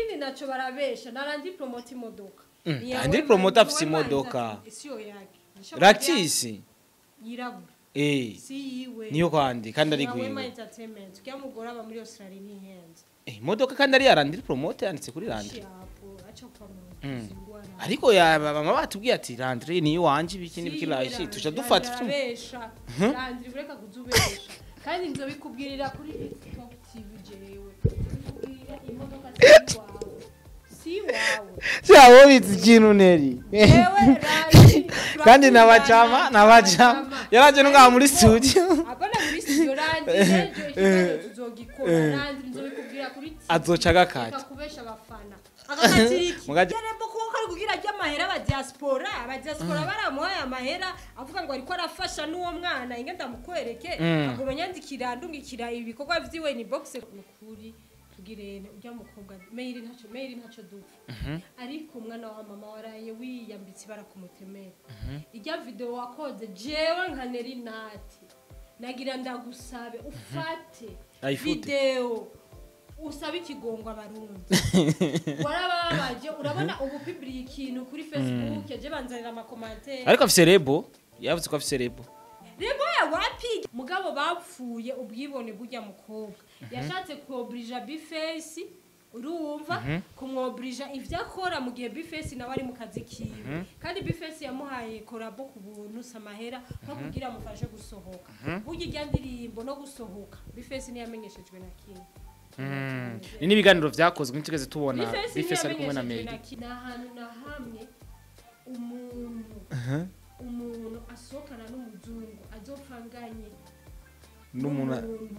ikindi naco barabesha narandi promote imodoka Mm, Ni Landry yawe Promoter manzi, afise we manzi imodoka. ati, siyo yake Nisho Lactisi yirabura eh si yiwe niyo kwandi kandi ari Ni ya Wema gwiwe entertainment kya mugore aba muri Australia ni henze eh imodoka kandi ari ya Landry Promoter yanditse kuri Landry shapo acha kwa Mm. muzingwana ariko ya baba batubwiye ati Landry niyo wanje ibiki n'ibiki lashi tuca dufata tu turabesha Landry bureka kuzubesha kandi nzobikubwirira kuri Top TV jewe nzobikubwirira imodoka si wawe si wawe Cyawo bitse ikintu neri Ewe Landry kandi nabajama nabajama yaraje ngaha muri studio Agona muri studio Landry ejo ikibazo tuzogikora Landry nzobikubwira kuri TV azoca agakata kakubesha abafana akakatiriki Mugaje- yarembo kuko kari kugira ry'amahera aba diaspora aba diaspora baramuhaye amahera avuga ngo ariko arafasha n'uwo mwana inge ndamukwereke Mm. agoma nyandikira ndungikira ibikorwa vyiwe ni box nukuri tugirene urya mukobwa mail ntaco mail ntaco dupfa ariko umwana wa mama waraye wiyambitse ibara ku mutemere irya video wakoze jewe nka neri nati nagira ndagusabe ufate Ayifute. video usaba ikigongo abarundi warababaje urabona ubu pibiri ikintu kuri facebook yaje banzanira amakomantere ariko afise rebo yavuze ko afise rebo rebo ya wapi mugabo bapfuye ubwibone burya mukobwa yashatse kuobrija bifesi urumva kumwobrija ivyo akora mu gihe bifesi nawe ari mu kazi kiwe kandi bifesi yamuhaye korabo ku buntu samahera nko kugira amufashe gusohoka burya irya ndirimbo no gusohoka bifesi ntiyamenyeshejwe na kimwe ni n'ibiganiro vyakozwe ntitugeze tubona bifesi bifesi ari kumwe na ntiyamenyeshejwe Mary na kimwe. ni ahantu na hamwe umuntu umuntu asohokana n'umuzungu azopfanganye n'umuntu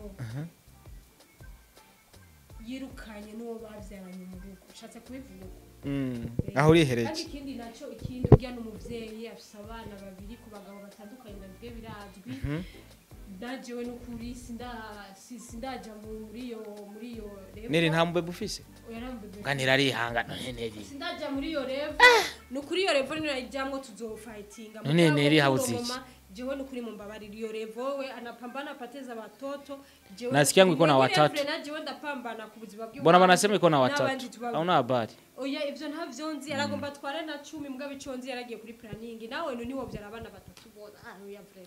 yirukanye n'uwo babyaranye mu rugo ushatse kubivuga Mm, aho kandi urihereje ikindi nacyo ikindi urya n'umubyeyi afite abana babiri ku bagabo batandukanye nabyo birazwi ndajewe n'ukuri sinda- si- sindaja mu- muri iyo muri iyo revo neri nta mubebe ufise yarambebe nganira arihanga none neri sindaja muri iyo revo ni ukuri iyo revo nino ijamwo tuzofayitinga None Neri habuze iki? jewe nukuri mumbabarira iyo revo we anapambana apateza watoto jewe Nasikia ngo iko na Muri watatu. Evre na jewe ndapambana ku buzima bw'iwacu. mbona banasema iko na N'abandi watatu tubabu- au na habari oya ivyo ntavyo nzi yaragomba atware na cumi mbwa bico nzi yaragiye kuri planning nawe nu niwo vyara abana batatu bona ah oya vrema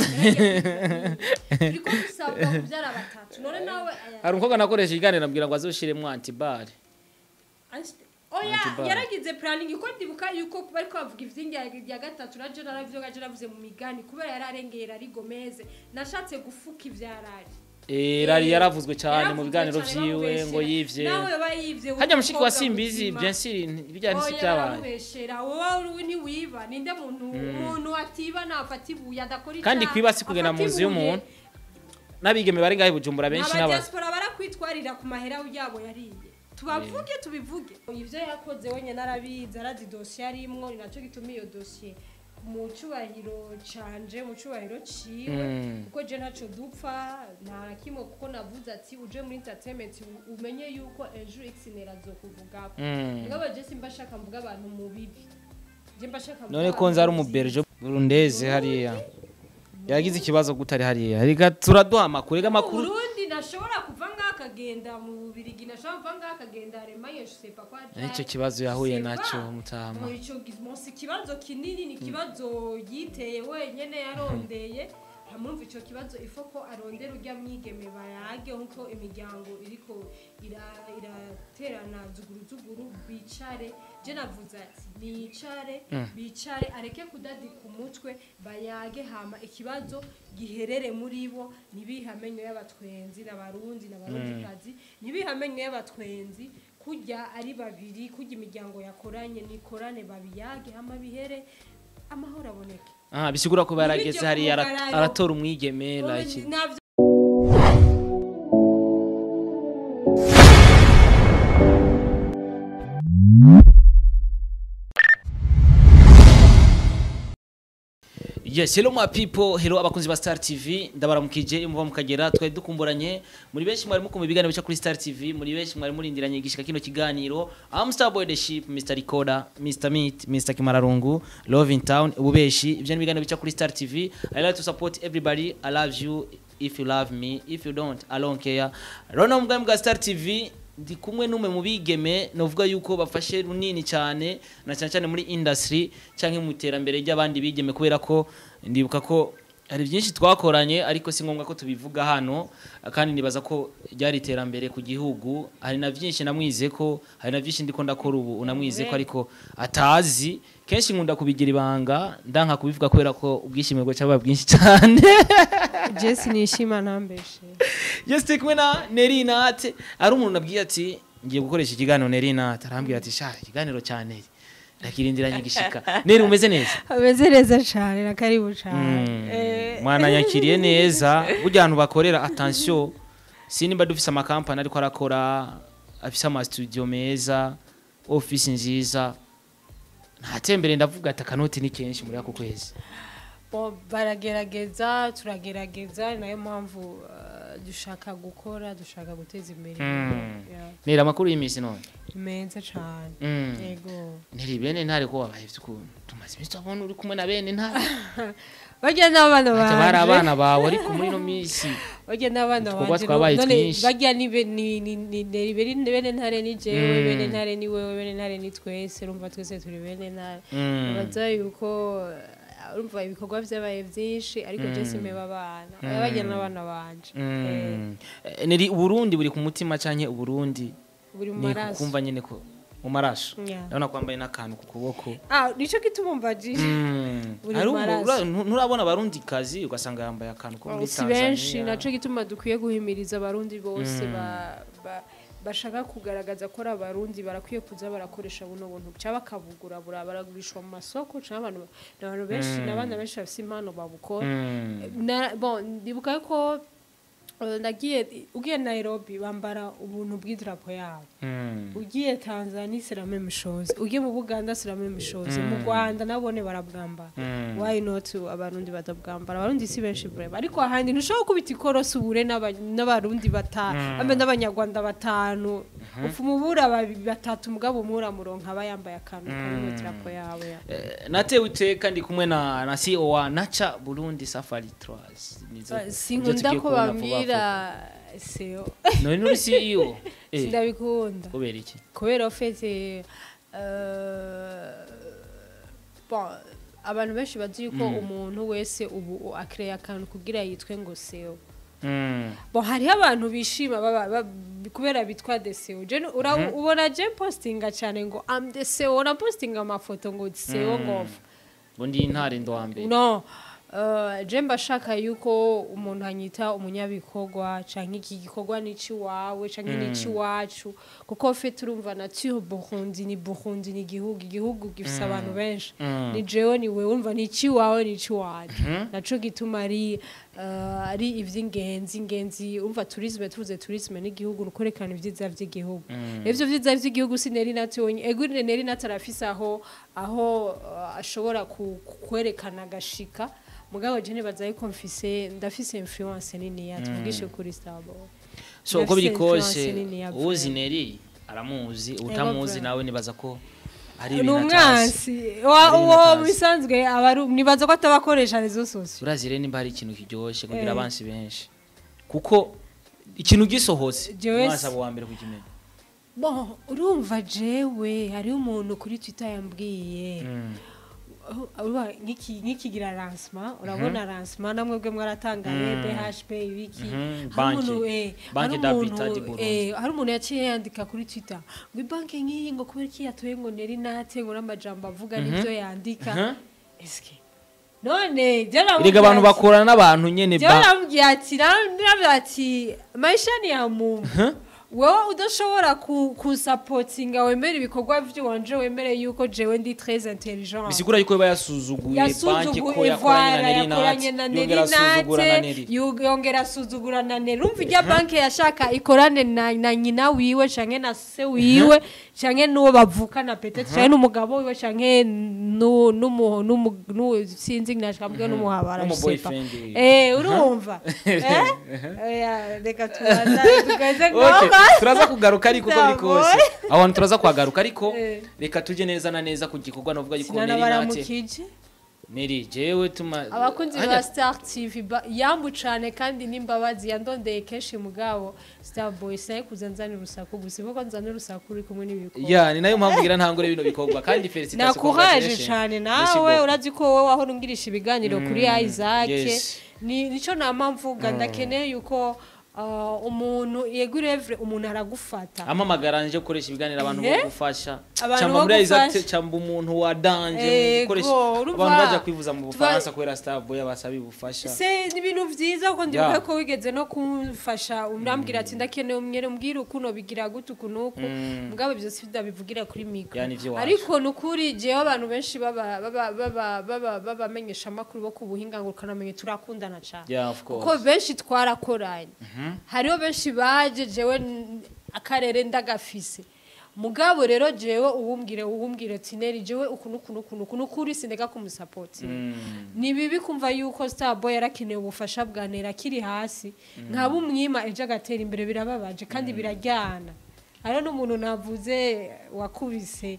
turiko dusabwa kuvyara batatu none nawe aya- hari umukobwa nakoresha ikiganiro nabwira ngo azoshiremo antibare Anst- oya Antibar. yaragize planning uko ndibuka yuko bariko bavuga ivyingi ya gatatu na jona navyo gaje navuze mu migani kubera yararengera ari gomeze nashatse gufuka ivyarari Eh, rari yaravuzwe cyane mu Yaravuzwe biganiro cane vyiwe bamubeshera. ngo yivye nawe yoba yivye hajya mushiki wa w'umukobwa simbizi muzima. bien sûr bijya nisi Oya, byabaye baramubeshera wowe uri ntiwiba ninde muntu umuntu atiba nafata ibuye adakora Kandi icyaha, kwiba si kugenda afata mu nzu ibuye. y'umuntu. n'abigeme bari ngahe i bujumbura benshi n'aba abadiaspora barakwitwarira ku mahera yabo yariye tubavuge tubivuge ivyo yakoze wenyine arabizi arazi dosiye arimwo ni nacyo gituma iyo dosiye mu cubahiro canje mu cubahiro ciwe Mm. kuko je ntaco dupfa nta na kimwe kuko navuze ati uje muri entertainment u- umenye yuko ejo xnera azokuvugako Mm. ngabo je simba shaka mvuga abantu mu bibi je mba shaka mvuga none ko abantu nzi ari mu umuberge burundeze hariya yagize ikibazo gutari hariya reka turaduha amakuru reka amakuru Burundi nashobora kuva ngaha akagenda mu Bubirigi nashobora kuva ngaha akagenda Allemagne je sais pas quoi nicyo kibazo yahuye C'est nacyo pas. mutama Mu ico gizmo si kibazo kinini ni kibazo yiteye wenyene yarondeye hamumva ico kibazo ifo ko arondera urya mwigeme bayage nkuko imiryango iriko ira- iraterana zuguru zuguru bicare je navuze ati nicare bicare areke kudadika umutwe bayage hama ikibazo giherere muri bo ntibihamenyo y'abatwenzi n'abarundi n'abarundikazi ntibihamenyo y'abatwenzi kurya ari babiri kurya imiryango yakoranye nikorane babiyage hama bihere amahoro aboneke aha bisigura ko barageze Nibyo hariya ara- kumugararo. aratora umwigeme like Navyo- yes hello my people hello abakunzi ba star tv ndabaramukije iyo muva mukagera twari dukumburanye muri benshi mwari mukumva ibiganiro bica kuri star tv muri benshi mwari murindiranye gishika kino kiganiro am star boy the ship mr recorder mr meat mr kimararungu love in town ububeshi ibyo ni ibiganiro bica kuri star tv i like to support everybody i love you if you love me if you don't i don't care rona mugani bwa star tv ndi kumwe n'umwe mu bigeme novuga yuko bafashe runini cyane na cyane cyane muri industry cyangwa mu iterambere ry'abandi bigeme kubera ko ndibuka ko hari byinshi twakoranye ariko si ngombwa ko tubivuga hano kandi nibaza ko ryari iterambere ku gihugu hari na byinshi namwize ko hari na byinshi ndiko ndakora ubu unamwize ko ariko atazi kenshi nkunda kubigira ibanga ndanka kubivuga kubera ko ubwishime bwo cyaba bwinshi cyane jesi nishima ntambeshe Yes, turi kumwe na Nerinate ari umuntu nabwiye ati ngiye gukoresha ikiganiro Nerinate arambwira ati sha ikiganiro cya Neri ndakirindiranye gishika Neri umeze neza ameze neza cyane na karibu Mm, cyane mwana yakiriye neza burya ahantu bakorera attention si nimba dufise amakampani ariko arakora afise ama studio meza office nziza ntatembere ndavuga ati akanoti ni kenshi muri ako kwezi Bo, baragerageza turagerageza ni nayo mpamvu uh, dushaka gukora dushaka guteza imbere Mm. Yeah. Neri amakuru y'iminsi none ni meza cyane Mm. yego Neri bene ntare ko wabaye ukuntu tumaze iminsi tubona uri kumwe na bene ntare barya n'abana Ati bari banje abana bawe ariko muri ino minsi barya n'abana Utwoba banje twabaye none twinshi. barya ni be- ni ni ni ni bene bene ntare ni jewe Mm. bene ntare ni wewe bene ntare ni twese urumva twese turi bene ntare Mm. baza yuko uh, urumva ibikorwa vyabaye vyinshi ariko je simeba abana Mm. barya n'abana banje Eh, Mm. Eh, Neri Uburundi buri ku mutima canke Uburundi buri mu ni maraso kumva nyene ko mu maraso Yeah. ndabona kwambaye n'akantu ku kuboko ah nico gituma umvajije Mm. Buri Hari mu ubu- maraso. ura- ntu- nturabona abarundi kazi ugasanga yambaye akantu ko muri si benshi Tanzania naco gituma dukwiye guhimiriza abarundi bose ba- ba- bashaka kugaragaza ko ari abarundi barakwiye kuza barakoresha buno buntu cyangwa bakabugura bura- baragurishwa mu masoko cyangwa abantu n'abantu benshi n'abana benshi bafite impano babukora Mm. Na- bon, ndibuka ko eh, nagiye ugiye Nairobi bambara ubuntu bw'idarapo yabo Mm. ugiye Tanzania sirame mishozi ugiye mu Buganda sirame mishozi mu Rwanda nabone barabwambara Mm. why not abarundi batabwambara abarundi si benshi breva ariko ahandi ntushobora kubita ikorosi ubure n'aba- n'abarundi batanu ambe n'abanyarwanda batanu upfa umubura babi- batatu mugabo umura muronka aba yambaye akantu kari mu idarapo yabo ya Eh, natewe iteka ndi kumwe na na CEO wa Nacha Burundi Safari Tours Nizo- nizo sinkunda tugiye ko kubona vuba bambwira seo vuba. none uri CEO eh sindabikunda kubera iki kubera ofete bon abantu benshi bazi yuko umuntu wese ubu akreye akantu kugira yitwe ngo seo Mm. bon hariho abantu bishima baba- ba- kubera bitwa the seo Je nu- ura- ubona je postinga cyane ngo am the seo ura postinga amafoto ngo seo ngofu ngo ndi intare ndo wa mbere no uh, je mbashaka yuko umuntu anyita umunyabikorwa canke iki gikorwa nici wawe canke mm. nici wacu kuko fe turumva nature Burundi ni Burundi ni igihugu igihugu gifise abantu benshi Mm. ni jewe ni wewe umva nici wawe nici wacu naco gituma ari uh, ari ivy'ingenzi ingenzi umva tourisme tuvuze tourisme n'igihugu nukorekana ivyiza vy'igihugu ivyo vyiza vy'igihugu sineri natonye ego neri natarafise aho aho uh, ashobora ku- ku- kwerekana agashika mugabo je nibaza yuko mfise ndafise influence nini ya tuvugishe kuri Starboy so uko biri Ndafise kose influence nini ya uzi Brand. Neri aramuzi utamuzi Brand. nawe nibaza ko ari ni ibintu atazi umwansi wa- Ari ibintu uwo atazi. bisanzwe aba ari- nibaza ko atabakoresha rezo sosio urazire nimba hari ikintu kiryoshye kugira Eh. abansi benshi kuko ikintu gisohotse Jewe umwansi si- aba uwa mbere kukimenya bon urumva jewe hariho umuntu kuri twitter yambwiye Mm. Oh, urumva nk'iki- nk'ikigira lancement urabona lancement namwe bwe mwaratangaye BHP ibiki Mhm, hari umuntu banki. eh Banki hari d'Habitat umuntu, du Burundi. eh hari umuntu yaciye yandika kuri Twitter ngo banki nk'iyi ngo kubera iki yatoye ngo neri nate ngo n'amajambo avuga nivyo yandika Mhm. eske none jana erega abantu bakorana n'abantu nyene jana ba namubwiye ati namubwiye ati maisha ni ya muntu wowe udashobora ku- kusapotinga wemere ibikorwa vy'iwanje wemere yuko jewe ndi très intelligent bisigura yuko yaba yasuzuguye banki ko yasuzuguye yakoranye ivara na yakoranye na Neri yongera asuzugura na nerinate Neri yongera asuzugura na neri urumva irya banki yashaka ikorane na, na nyina wiwe canke na se wiwe canke n'uwo bavukana petete canke n'umugabo wiwe canke nu- n'umu- n'umu- n'uwo sinzi nashambwe n'umuhabara N'umu je sais pas. boyfriend wiwe. eh urumva eh Oya, reka tubaza tugaze Okay, ngoga turaza kugaruka ariko uko biri kose Ndaboye. aho hantu turaza kuhagaruka ariko Eh. reka tujye neza na neza ku gikorwa navuga yuko sinana Neri nate baramukije Neri jewe tuma abakunzi Hajya- ba star tv ba- yambu cane kandi n'imbabazi yandondeye kenshi mugabo star boy saye kuza nzana urusaku gusa kuko nzana urusaku uri kumwe n'ibikobwa ya ni nayo mpamvu ngira ntangure bino bikorwa kandi felicitation nakuraje congratulations. cane Merci nawe beaucoup. urazi ko wowe wahora ungirisha ibiganiro kuri Isaac yes. ni nico nama mvuga ndakeneye yuko uh, umuntu yegurevre umuntu aragufata amamagara nje gukoresha ibiganiro abantu Ehe. bo gufasha Abantu cyangwa bo muri Isaac gufasha. cyangwa umuntu wa danje mu Ego, gukoresha urumva. abantu baje kwivuza mu Tuba- Bufaransa kubera Star Boy abasaba ubufasha se ni ibintu vyiza kuko ndibuka Yeah. ko wigeze no kumfasha urambwira ati ndakeneye umwere umbwire ukuntu bigira gute ukunuku mugabo ibyo si ndabivugira kuri mikro Yeah, ni ivy'iwacu. ariko nukuri jewe abantu benshi baba baba baba baba babamenyesha amakuru bo ku buhinga ngo ukanamenye turakundana cane yeah of kuko course benshi twarakoranye hariho benshi baje jewe n- akarere ndagafise mugabo rero jewe uwumbwire uwumbwire tineri jewe ukuntu ukuntu ukuntu ukuntu ukuri sindeka kumusapoti ni bibi kumva yuko starboy yarakeneye ubufasha bwa nera akiri hasi nkaba umwima ejo agatera imbere birababaje kandi birajyana hariho n'umuntu navuze wakubise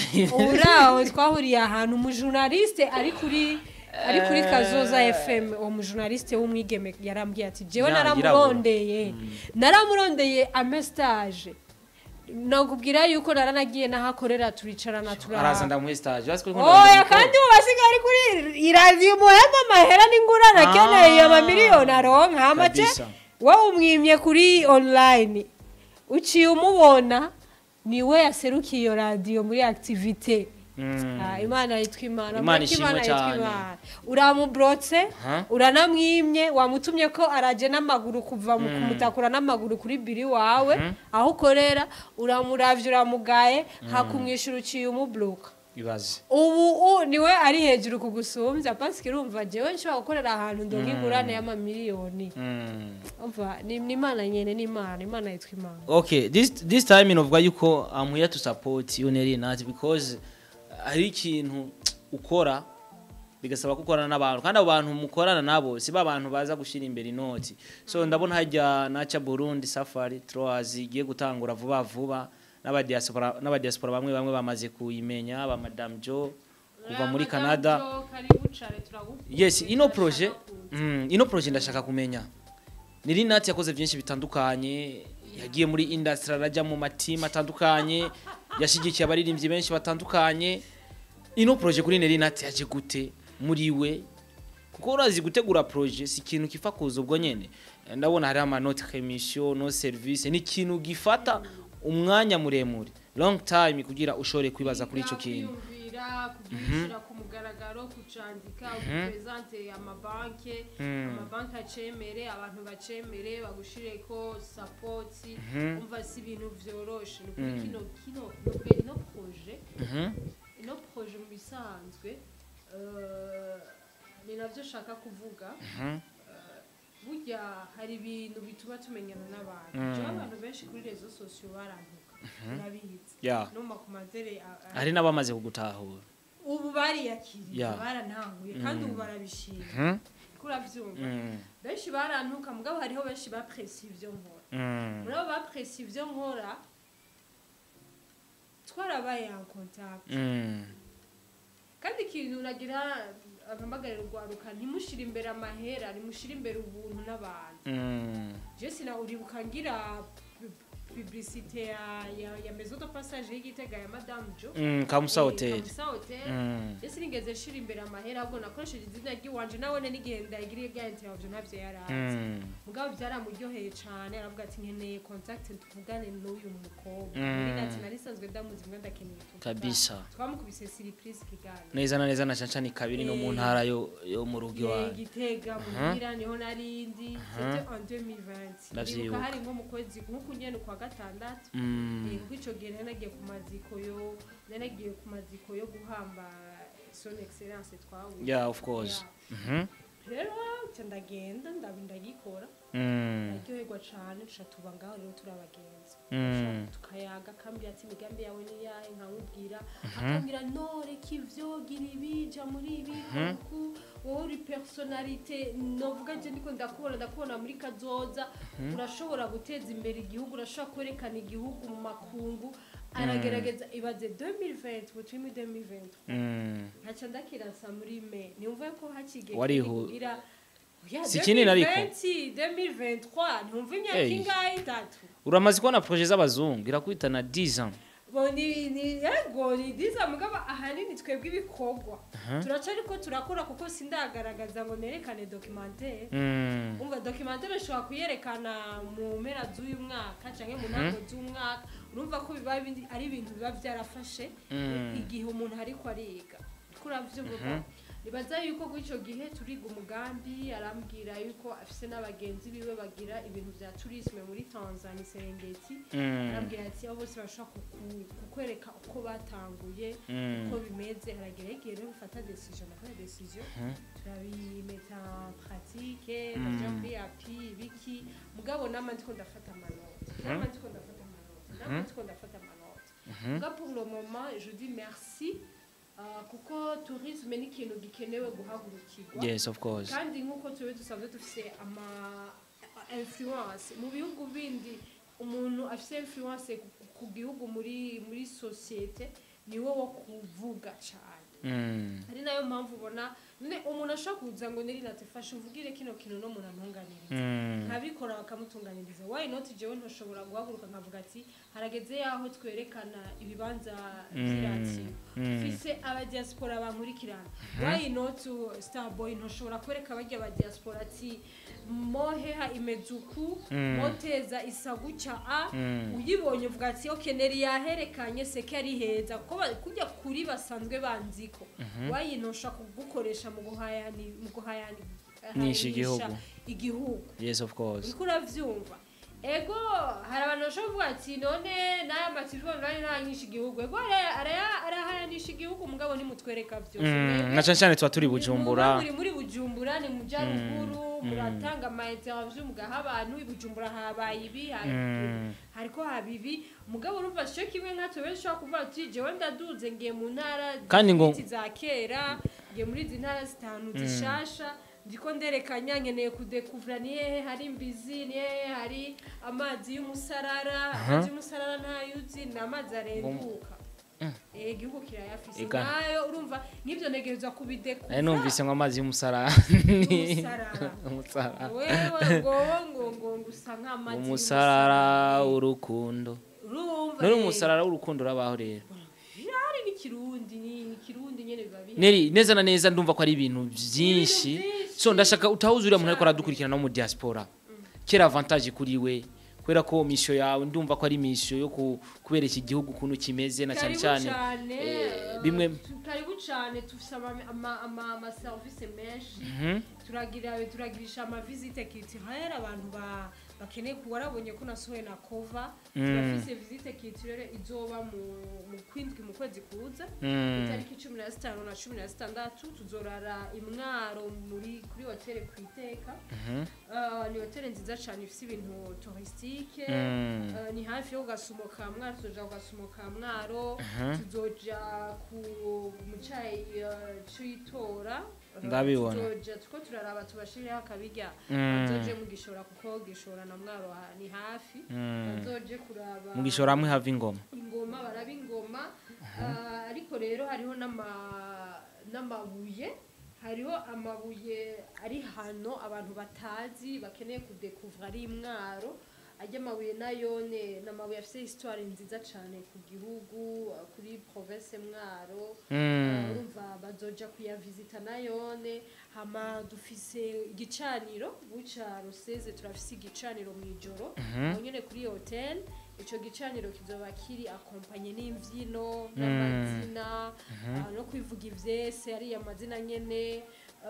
uraho twahuriye ahantu umujurnaliste ari kuri ari kuri kazoza fm uwo mujurnaliste w'umwigeme yarambwiye ati jewe Ya, naramurondeye naramurondeye amestage nakubwira yuko naranagiye nahakorera turicarana araza turara ndamuhe stage basi ko oya kandi ubu basigaye ari kuri iradiyo umuhemba amahera n'ingurane Ah. akeneye amamiliyoni aronka amace Kabisa. wowe umwimye kuri online uciye umubona niwe yaserukiye iyo radiyo muri activite Ah, imana yitwa imana Imana mureke ishimwe Imana yitwa cyane. Imana. uramubrotse Aha. uranamwimye wamutumye ko araje n'amaguru kuva mu kumutakura n'amaguru kuri biri wawe aho ukorera uramuravye uramugaye hakumwishyura uciye umubloka ibaze ubu u- niwe ari hejuru kugusumbya pasike urumva jewe nshobora gukorera ahantu ndonka ingurane y'amamiliyoni Mm. umva ni ni imana nyene ni imana imana yitwa imana okay this this time novuga yuko i'm here to support you Neri Nat because hari ikintu ukora bigasaba ko ukorana n'abantu kandi abo bantu mukorana nabo si ba bantu baza gushyira imbere inoti so ndabona hajya naca Burundi Safari Troas igiye gutangura vuba vuba n'abadiaspora n'abadiaspora bamwe bamwe bamaze kuyimenya ba Madame Jo kuva muri Canada yes ino projet mm, ino projet ndashaka kumenya niri nati yakoze byinshi bitandukanye yagiye muri industry arajya mu matimu atandukanye yashigikiye abaririmbyi benshi batandukanye ino projet kuri niri nati yaje gute muri we kuko urazi gutegura projet si ikintu kifa kuza ubwo nyene ndabona hari amanoti emission no service ni ikintu gifata umwanya muremure long time kugira ushobore kwibaza kuri ico kintu kwiyumvira kugishyira ku mugaragaro kucandika upresente amabanke amabanki acemere abantu bacemere bagushire ko sapoti umva si ibintu vyoroshe ni ukuri kino kino nubwo ino proje Mhm. ino proje mu bisanzwe eh, ni navyo shaka kuvuga Mhm. burya hari ibintu bituma tumenyana n'abantu jewe abantu benshi kuri rezo sosiyo barantuka urabizi Yeah. no mu makomantere a- a- hari n'abamaze kugutahura ubu bariyakiriye Yeah. barantanguye kandi ubu barabishima Mhm. ko urabyumva Mm. benshi barantuka mugabo hariho benshi bapresi ibyo nkora Mm. muri abo bapresi ibyo nkora twarabaye en contact Mm. kandi ikintu nagira ampamagarira urwaruka ntimushire imbere amahera nimushire imbere ubuntu n'abantu Mm. jesi na uribuka ngira pu- publicité ya, ya, ya maison de passage y'igitega ya madame jo Mm, Kamusa Eh, Hotel. Kamusa Hotel. Mm. ese nigeze nshira imbere amahera ahubwo nakoresheje izina ry'iwanje nabone n'igihe ndayigiriye bya interview ntabyo yarazi Mm. mugabo byaramuryoheye cyane aravuga ati nkeneye contact tuvugane n'uyu mukobwa Mm. muri nati nari nsanzwe ndamuzi mbwa ndakeneye tuvugane." Kabisa. twamukubise surprise kiganiro neza na neza na canca ni kabiri no mu Eh. ntara yo yo mu rugo Ye, iwanyu gitega muhira niho narindi c'était en 2020 Ndavyibuka. ndibuka hari nko mu kwezi nk'uku nyene kwa gatandatu Mm. Eh, kuko ico gihe nari nagiye ku maziko yo nari nagiye ku maziko yo guhamba son excellence twahuye yeah of course Mhm. rero nca ndagenda ndabi ndagikora Mm. naryoherwa cane duca tuba ngaho rero turi abagenzi Mm. tukayaga akambwira ati imigambi yawe ni yahe nkamubwira akambwira no reka ivyo gira ibi ja muri ibi kuku wowe uri personalite novuga je ndiko ndakubona ndakubona muri kazoza urashobora guteza imbere igihugu urashobora kwerekana igihugu mu makungu aragerageza ibaze 2020 ubu turi muri 2020 Mm. nkaca ndakirasa muri me niyumve ko hakigiye Warihu- kugira Oya, Si kinini ariko. 2020, 2023 ntumva imyaka Ey. ingahe itatu uramaze kubona projet z'abazungu irakubitana 10 ans bo ni ni yego ni diza mugaba ahanini twebwe ibikorwa turaca ariko turakora kuko sindagaragaza ngo nerekane documentaire Mm. umva documentaire ushobora kuyerekana mu mpera z'uyu mwaka canke mu ntango z'umwaka urumva ko biba bindi- ari ibintu biba byarafashe Mm. igihe umuntu ariko ariga kuravyumva nibaza yuko kuri ico gihe turiga umugambi arambwira yuko afise n'abagenzi biwe bagira ibintu vya tourisme muri Tanzania Serengeti Mm. arambwira ati abo bose bashobora kuku- kukwereka uko batanguye Mm. uko bimeze haragira igihe rero ufata decision nafata decision turabimeta en pratique baja muri api ibiki mugabo nama ndiko ndafata amanota nama ndiko ndafata amanota nama ndiko ndafata amanota muga pour le moment je dis merci uh, kuko tourisme ni ikintu gikenewe guhagurukirwa yes of course kandi nk'uko tube dusanzwe dufise ama influence mu bihugu bindi umuntu afise influence ku- ku gihugu muri muri societe niwe wo kuvuga cyane Mm. ari nayo mpamvu ubona none umuntu ashobora kuza ngo niri natifashe uvugire kino kintu no muntu antunganiriza Mm. nkabikora bakamutunganiriza why not jewe ntoshobora guhaguruka nkavuga ati harageze yaho twerekana ibibanza vy'iratiro Mm. mfise abadiaspora bankurikirana why not uh, starboy ntoshobora kwereka barya abadiaspora ati moheha imeze uku Mm. moteza isa gutya a Mm. uyibonye uvuga ati ok neri yaherekanye seke ari heza kuko ba- kurya kuri basanzwe banziko why ntosha kugukoresha mu guhayani mu guhayani Nisha igihugu. igihugu yes of course uriko uravyumva ego hari abantu bashobora kuvuga ati none n'aya matelefone nari naranyisha igihugu ego araya- araya- arahayanisha igihugu mugabo nimutwereka vyose Mm. Mwebwe na cyane cyane tuba turi muba bujumbura muri muri bujumbura ni mu byaruguru muratanga ama interview mugaha abantu i bujumbura habaye ibi hari Mm. hariko haba ibi mugabo urumva cyo kimwe nkatwe benshi ushobora kuvuga ati jewe ndaduze ngiye mu ntara Kandi ngo- z'ibiti za kera ngiye muri izi ntara zitanu zishasha ndiko nderekanya nkeneye kudekuvura ni hehe hari imbizi ni hehe hari amazi y'umusarara amazi y'umusarara ntayuzi ni amazi arenduka Eh, igihugu kirayafise Ega. nayo urumva n'ivyo ntegerezwa kubidekuvura nari numvise ngo amazi y'umusara Umusarara. umusarara wewe ngowo ngo ngo ngo usa nk'amazi umusarara y'umusarara. w'urukundo urumva none eh, umusarara w'urukundo urabaho rero birahari n'ikirundi ni ikirundi nyene biba bihari neri neza na neza ndumva ko ari ibintu byinshi byinshi. so ndashaka utahuze uriya muntu ariko Cyane. aradukurikirana no mu diaspora kera avantage kuri we kubera ko misho yawe ndumva ko ari misho yo ku- kubereka igihugu ukuntu kimeze na cyane Karibu cyane cane eh, eh, bimwe- tu- karibu cane tufise ama- ama- ama- amaserivise menshi Mhm. turagira turagirisha amavisite culturelle abantu ba bakeneye ku warabonye ko nasohoye na kova Mm. turafise visite culturelle izoba mu mu kwindwi mu kwezi kuza Mm. itariki cumi na zitanu na cumi na zitandatu tuzorara imwaro muri kuri hoteli ku iteka Mhm. Uh, ni hoteli nziza cyane ifite ibintu touristique Mm. Uh, ni hafi yo gasumo ka mwaro tuzoja ku gasumo ka mwaro Mhm. tuzoja ku mu cayi uh, c'itora Uh, Ndabibona. tuzoja tuko turaraba tubashirireho akabirya Mm. bazoje mu gishora kuko gishora na mwaro ha- ni hafi Mm. bazoje kuraba mu gishoro hamwe hava ingoma ingoma baraba ingoma Ah, ariko rero hariho n'ama- n'amabuye hariho amabuye ari hano abantu batazi bakeneye kudekuvura ari imwaro ajya amabuye nayone ni amabuye afite histoire nziza cyane ku gihugu ah, kuri province mwaro Mm. Ah, urumva bazoja kuyavisita nayone hama dufise igicaniro buca ruseze turafise igicaniro mu ijoro aho nyene kuri hotel ico gicaniro kizoba kiri akompanye n'imvyino n'amazina ah, no kwivuga ivyese ariya amazina nyene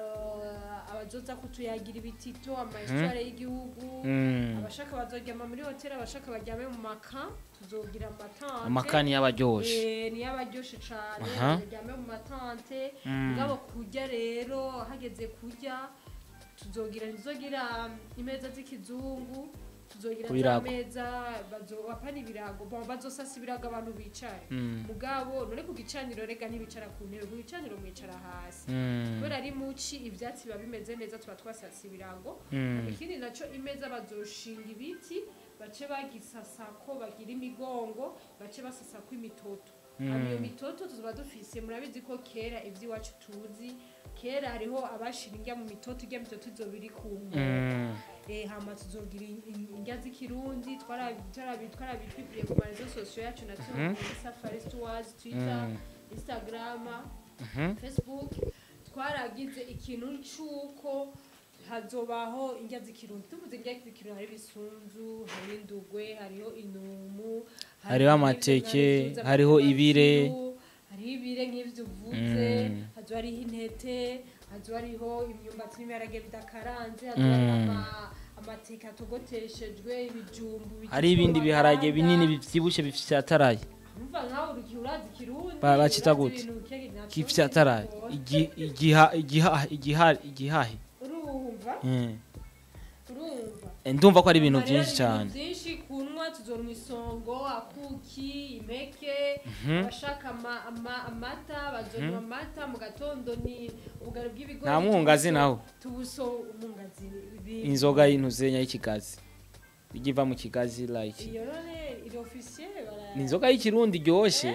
ah, abazoza kutuyagira ibitito amahistware y'igihugu Mm. abashaka bazoryama muri hotel abashaka baryame mu maka tuzogira amatante amakani y'abaryoshe Eh, niyo abaryoshe cane Aha. baryame mu matante Mm. mugabo kurya rero hageze kurya tuzogira ntizogira imeza z'ikizungu tuzogira za Kubirago. meza bazo- apana ibirago bon bazosasa ibirago abantu bicaye Mm. mugabo none ku gicaniro rega ntibicara ku ntebe ku gicaniro mwicara hasi Mm. kubera ari muci ivyatsi biba bimeze neza tuba twasasa ibirago Mm. ikindi naco imeza bazoshinga ibiti bace bagisasa ko bagira imigongo bace basasa ko imitoto Hama iyo mitoto tuba dufise murabizi ko kera iby'iwacu tuzi kera hariho abashira indya mu mitoto irya mitoto izoba iri ku nkoko Mm. eh hama tuzogira in- in- indya z'ikirundi twarabi- twarabi- twarabitwibwiye ku marezo sosiyo yacu na Mhm. kuri safari stores twitter Mm. instagram Mhm. facebook twaragize ikintu c'uko hazobaho indya z'ikirundi tuvuze indya z'ikirundi hari ibisunzu hari indugwe hariho inumu hari Hariho ibyo amateke, nari mvuze, hariho amafiyu, ibire. hariho ibire nk'ivyo uvuze Mm. hazo hariho intete hazo hariho imyumbati n'ibiharage bidakaranze hazo hariho Mm. ama- amateke atogoteshejwe ibijumbu hari ibindi bigituma biharage baganda. binini bivyibushe bifyataraye Umva nkawe uruki urazi ikirundi Ba- bacita urazi gute? ibintu bike navyo kifyataraye bigora. Igi- igiha- igiha- igiha- igihahe urumva Mm. urumva Eh, ndumva ko ari ibintu Hama rero byinshi cyane byinshi kunywa tuzonwa isongo akuki impeke abashaka ama- ama- amata bazonywa amata mu gatondo ni ubugari bw'ibigori Nta mwungazi tubuso- naho? tubuso umwungazi bi- inzoga y'intuzenya y'ikigazi ijya iva mu kigazi like iyo none iri officiel bara ni inzoga y'ikirundi iryoshe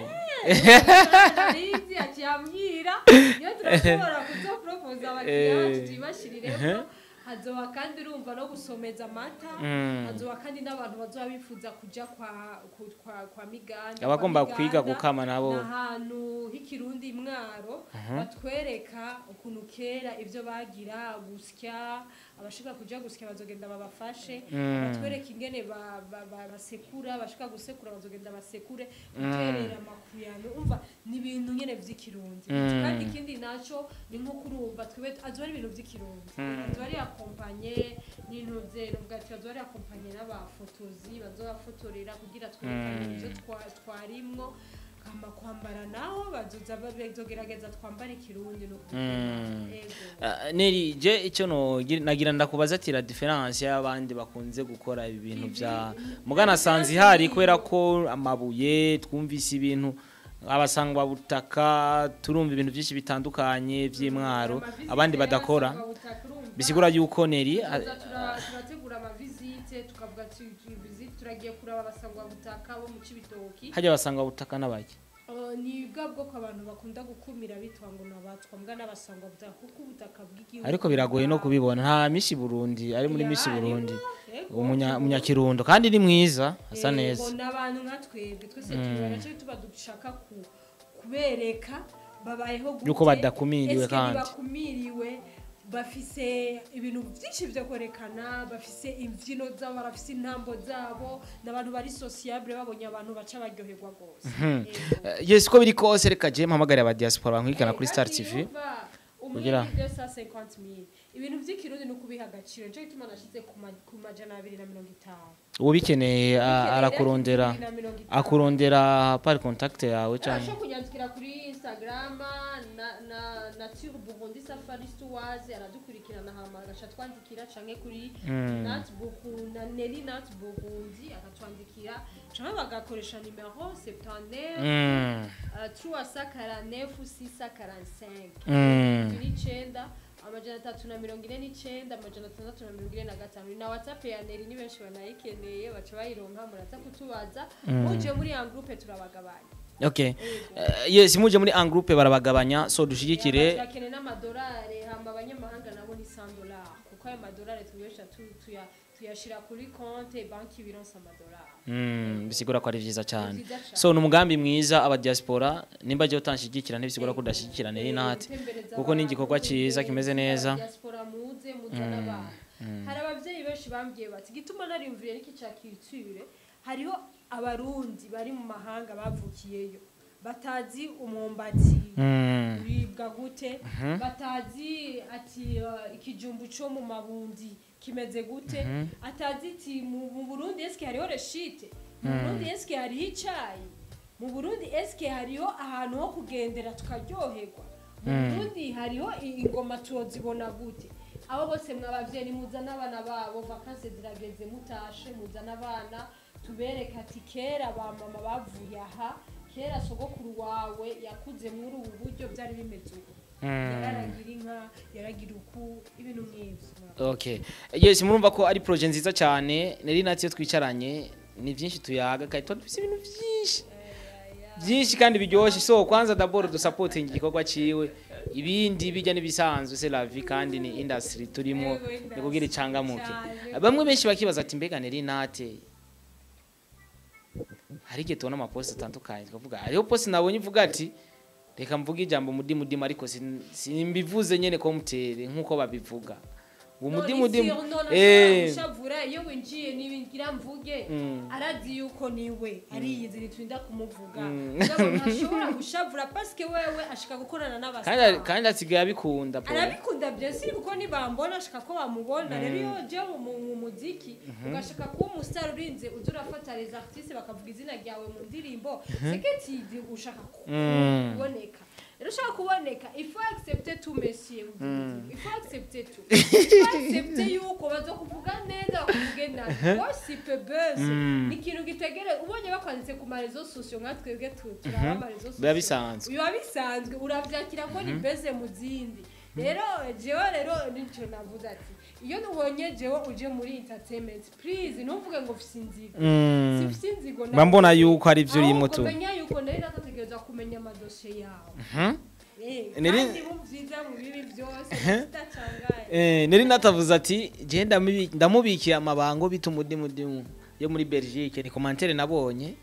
Arizi ati yambwira iyo turashobora kuzoporopoza abakiriya bacu Eh. tuyibashyiriremo hazoba kandi urumva no gusomeza amata Mm. hazoba kandi n'abantu bazoba bifuza kuja kwa ku- kwa, kwa miganda abagomba Kwa kwiga Miganda gukama nabo ni ahantu h'ikirundi mwaro batwereka ukuntu kera ibyo bagira gusya abashaka kuja gusya bazogenda babafashe Mm. batwereka ingene ba- ba- ba- basekura abashaka gusekura bazogenda basekure guterera amakuyano umva ni ibintu nyene vy'ikirundi Mm. kandi ikindi naco ni nko kurumva twibe azoba ari ibintu vy'ikirundi azoba ari akompanye n'intuze nuvuga ati azoba ari akompanye n'abafotozi bazobafotorera kugira twerekane Mm. ivyo twa- twarimwo kama kwambara naho bazoza bazogerageza twambara ikirundi no Mm. ego Ah, neri je icyo no nagira ndakubaza ati la difference y'abandi bakunze gukora ibi bintu bya mugana sanzi hari kubera ko amabuye twumvise ibintu abasangwa butaka turumva ibintu byinshi bitandukanye by'imwaro Amavizite abandi badakora y'abasangwabutaka urumva, bisigura yuko neri ah, tuza tura- turategura amavizite tukavuga ati visite turagiye kuraba abasangwabutaka bo mu cibitoki hajya abasangwa butaka n'abaki Uh, ni bwa bwoko abantu bakunda gukumira bitwa ngo nabatwa mbwa n'abasangwabutaka kuko ubutaka bw'igihugu ariko biragoye no kubibona nta mishi Burundi ari muri mishi Ya, Burundi Ego. umunya umunyakirundo kandi ni mwiza asa Yego, neza n'abantu nka twebwe twese tubona cyo tuba dushaka ku- kubereka babayeho gute Yuko badakumiriwe Eske kandi. ntibakumiriwe bafise ibintu byinshi byo kwerekana bafise imbyino zabo barafise intambo zabo n'abantu bari sociable babonye abantu baca baryoherwa rwose Yego. Eh, yes ko biri kose reka je mpamagare aba diaspora bankwikana kuri Star Ati, TV umva, umwe Kugira- ni 250,000. ibintu by'ikirundi ni ukubiha agaciro nicyo gituma nashyize ku ma- ku majana abiri na mirongo itanu ubikeneye a- Ubikeneye arakurondera rero na mirongo itanu. akurondera par contact yawe cyane arashobora kunyandikira kuri instagram na na nature burundi safari stores aradukurikirana hama agaca twandikira canke kuri Mm. nat burundi na neri nat burundi akatwandikira canke bagakoresha nimero 79 Mm, uh, trois cent quarante-neuf six cent quarante-cinq mm. turi icenda amajana atatu na mirongo ine n'icenda amajana atandatu na mirongo ine na gatanu na whatsapp ya neri ni benshi banayikeneye baca bayironka muraza kutubaza muje muri ya groupe turabagabanya okay Yego. Eh, yes muje muri en groupe barabagabanya so dushigikire turakeneye n'amadolari hama abanyamahanga nabo ni 100 dolari kuko ayo madolari tuyosha tu- tuya- tuyashira kuri konte banki bironsa amadolari Mm, bisigura ko ari vyiza cyane Ni vyiza cane. so ni umugambi mwiza aba diaspora nimba je utanshigikira ntibisigura ko udashigikira neri nati gutembereza kuko ni abantu, igikorwa ciza kimeze neza diaspora muze muzana abantu hari abavyeyi benshi bambwiye bati gituma nariyumviriye n'iki ca culture hariho abarundi bari mu mahanga bavukiyeyo batazi umwumbati Mm, uribwa gute batazi ati uh, ikijumbu co mu mabundi kimeze gute atazi ati mu mu burundi eske hariho reshite mu burundi eske hariho icayi mu burundi eske hariho ahantu ho kugendera tukaryoherwa mu burundi hariho i- ingoma tuzibona gute abo bose mwabavyeyi muzana abana babo vakanse zirageze mutashe muzana abana tubereka ati kera ba mama bavuye aha kera sogokuru wawe yakuze muri ubu buryo byari bimeze ubu yararagira inka yaragira uku ibintu nk'ibyo okay yes murumva ko ari projet nziza cyane nari natyo twicaranye ni byinshi tuyaga kandi tuba dufite ibintu byinshi byinshi kandi biryoshye so kwanza d'abord du supporting igikorwa ciwe ibindi bijya n'ibisanzwe c'est la vie kandi ni industry turimo Yego, industry, ni kugira icangamuke cyane. bamwe benshi bakibaza ati mbega nari nate hari igihe tubona amaposti atandukanye tukavuga hariho posti nabonye ivuga ati reka mvuge ijambo mudimu mudimu ariko sin- simbivuze nyene ko mutere nk'uko babivuga ngo mudimu mudimu eh ushavura iyo winjiye nibingira mvuge Mm. arazi yuko niwe ariyizi ntiturinda kumuvuga Mm. mugabo ntashobora gushavura paske wewe ashaka gukorana kandi n'abasitari kandi asigaye abikunda po arabikunda byose kuko nibambona ashaka ko bamubona rero iyo je mu mu muziki ugashaka kuba umusitari urinze uza urafata les artistes bakavuga izina ryawe mu ndirimbo seketizi ushaka ku- Mm. kuboneka rero ushaka kuboneka ifu accepte tu monsieur ifu accepte tu ifu accepte yuko bazokuvuga neza bakuvuge nabi wasipe bese Mm. ni ikintu gitegere ubonye bakwanditse ku marezo sosiyo nka twebwe tu- turaba amarezo sosiyo biba bisanzwe biba bisanzwe urabyakira ko ni beze mu zindi rero jewe rero nicyo navuze ati iyo nubonye jewe uje muri entertainment please ntuvuge ngo ufise inzigo Mm. sifise inzigo mba mbona yuko ari byo urimo tu kumenya yuko nari natategereza kumenya amadosiye yawe Mhm. Eh, Nari- kandi mu byiza mu bibi byose zidacangaye Eh, nari natavuze ati je ndamubi- ndamubikiye amabango bita umudimudimu yo muri Belgique ni commentaire nabonye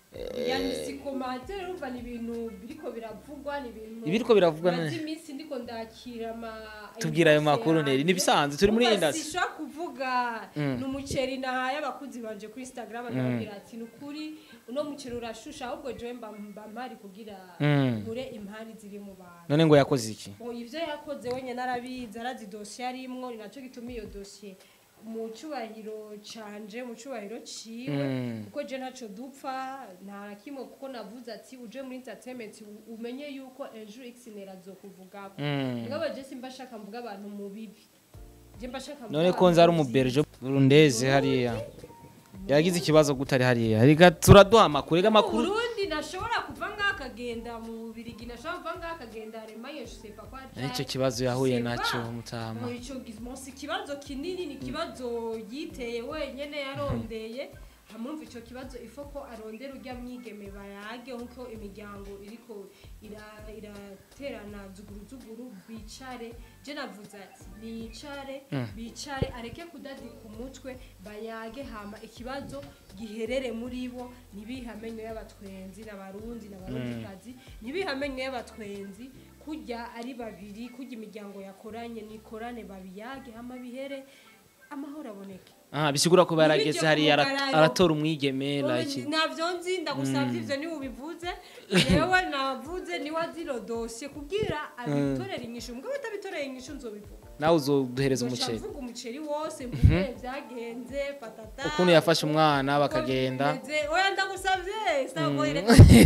yani si komantere urumva ni ibintu biriko biravugwa ni ibintu Ibiriko biravugwa maze ne- iminsi ndiko ndakira ama Tubwira ayo inbox makuru yanjye. Neri, nibisanzwe, turi muri Urumva industry. sishobora kuvuga Mm. ni umuceri nahaye abakuzi banje kuri instagram ndababwira ati ni ukuri uno muceri urashusha ahubwo jewe mba mba mpari kugira Mm. nkure impari ziri mu bantu none ngo yakoze iki ngo ivyo yakoze wenyine arabizi arazi dosiye arimwo ni naco gituma iyo dosiye mu cyubahiro canje mu cyubahiro ciwe Mm. kuko je ntaco dupfa nta na kimwe kuko navuze ati uje muri entertainment u- umenye yuko ejo xnera azokuvugako Mm. mugabo je simba shaka mvuga abantu mu bibi je mba shaka mvuga none ko abantu nzi ari mu umuberge burundeze hariya yagize ikibazo gutari hariya reka turaduha amakuru reka amakuru Burundi nashobora kuva ngaha akagenda mu Bubirigi nashobora kuva ngaha akagenda Allemagne je sais pas quoi nicyo kibazo yahuye C'est nacyo pas. mutama Ngo ico gizmo si ikibazo kinini ni ikibazo yiteye wenyene yarondeye hamumva ico kibazo ifo ko arondera urya mwigeme bayage nkuko imiryango iriko ira- iraterana zuguru zuguru bicare je navuze ati nicare bicare areke kudadika umutwe bayage hama ikibazo giherere muri bo ntibihamenyo y'abatwenzi n'abarundi n'abarundikazi ntibihamenyo y'abatwenzi kurya ari babiri kurya imiryango yakoranye nikorane babiyage hama bihere amahoro aboneke ah bisigura ko barageze Ntibijye hariya ara- kumugararo. aratora umwigeme like ntabyo nzi ndagusabye ivyo niwe ubivuze yewe navuze niwe aziro dosiye kubwira abitorera inyishu mugabo utabitoreye inyishu nzobivuga nawe uzoduhereza Nzoca umuceri mvuga umuceri wose mvuge byagenze patata ukuntu yafashe umwana uko bakagenda bimeze. oya ndagusabye sagoyire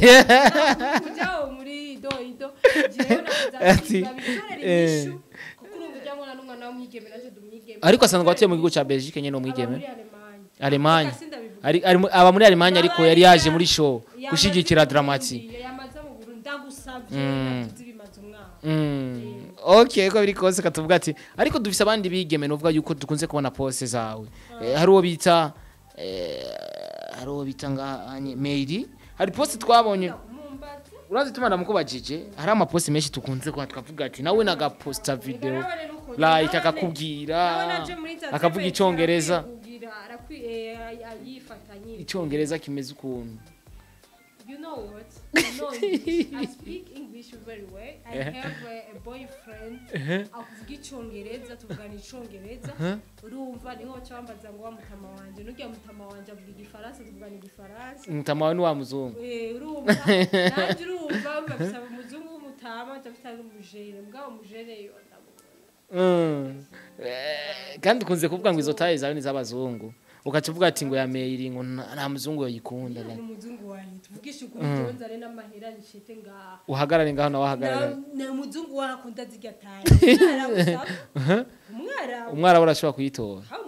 kujyaho muri do ido jewe navuze Ati, ati babitorera eh. inyishu kuko urumva ujya ngo n'umwana w'umwigeme naje dumwigeme ariko asanzwe atuye mu gihugu cya Belgique nyene umwigeme Aba muri Allemagne. Allemagne Reka sindabivuga. ari ari mu- aba muri Allemagne ariko yari yaje muri show gushigikira Dramati yamaze mu Burundi ndagusabye Mm. navuze bimaze umwaka Mm. okay ko biri kose katuvuga ati ariko dufise abandi bigeme nuvuga yuko dukunze kubona pose zawe Eh, hari uwo bita eh, hari uwo bita nganye Mary hari poste twabonye umumbazi urazi tumana mukubajije hari amaposte menshi tukunze kuba twavuga ati nawe nagaposta video Bigaragara nuko- like nawe- akakubwira nawe naje muri entertainment akavuga icongereza arakwiye kugira, arakwiye, eh, ayifatanye icongereza kimeze ukuntu You know what? You know English. I speak English very well. I Eh. have a, a boyfriend. Akuvuga icongereza, tuvugana icongereza. Urumva niho baca bambaza ngo wa mutama wanje. Nurya mutama wanje avuga igifaransa, tuvugana igifaransa. mutama wawe ni wa muzungu Eh, urumva nanjye urumva mbabisaba umuzungu w'umutama ndafite n'umujere mbwa umujere yo ndamubona Mm. Eh, kandi ukunze kuvuga ngo izo taye zawe ni iz'abazungu ugaca uvuga ati ngo yameyiri ngo nta nta muzungu yoyikunda ni like. umuzungu wanjye tuvugishe ukuri mm. nzane n'amahera nishite ngaha uhagarare ngaho nawe ahagarare Na- na umuzungu wakunda zirya taye umwarabu umwarabu umwara we urashobora kuyitora aho umwarabu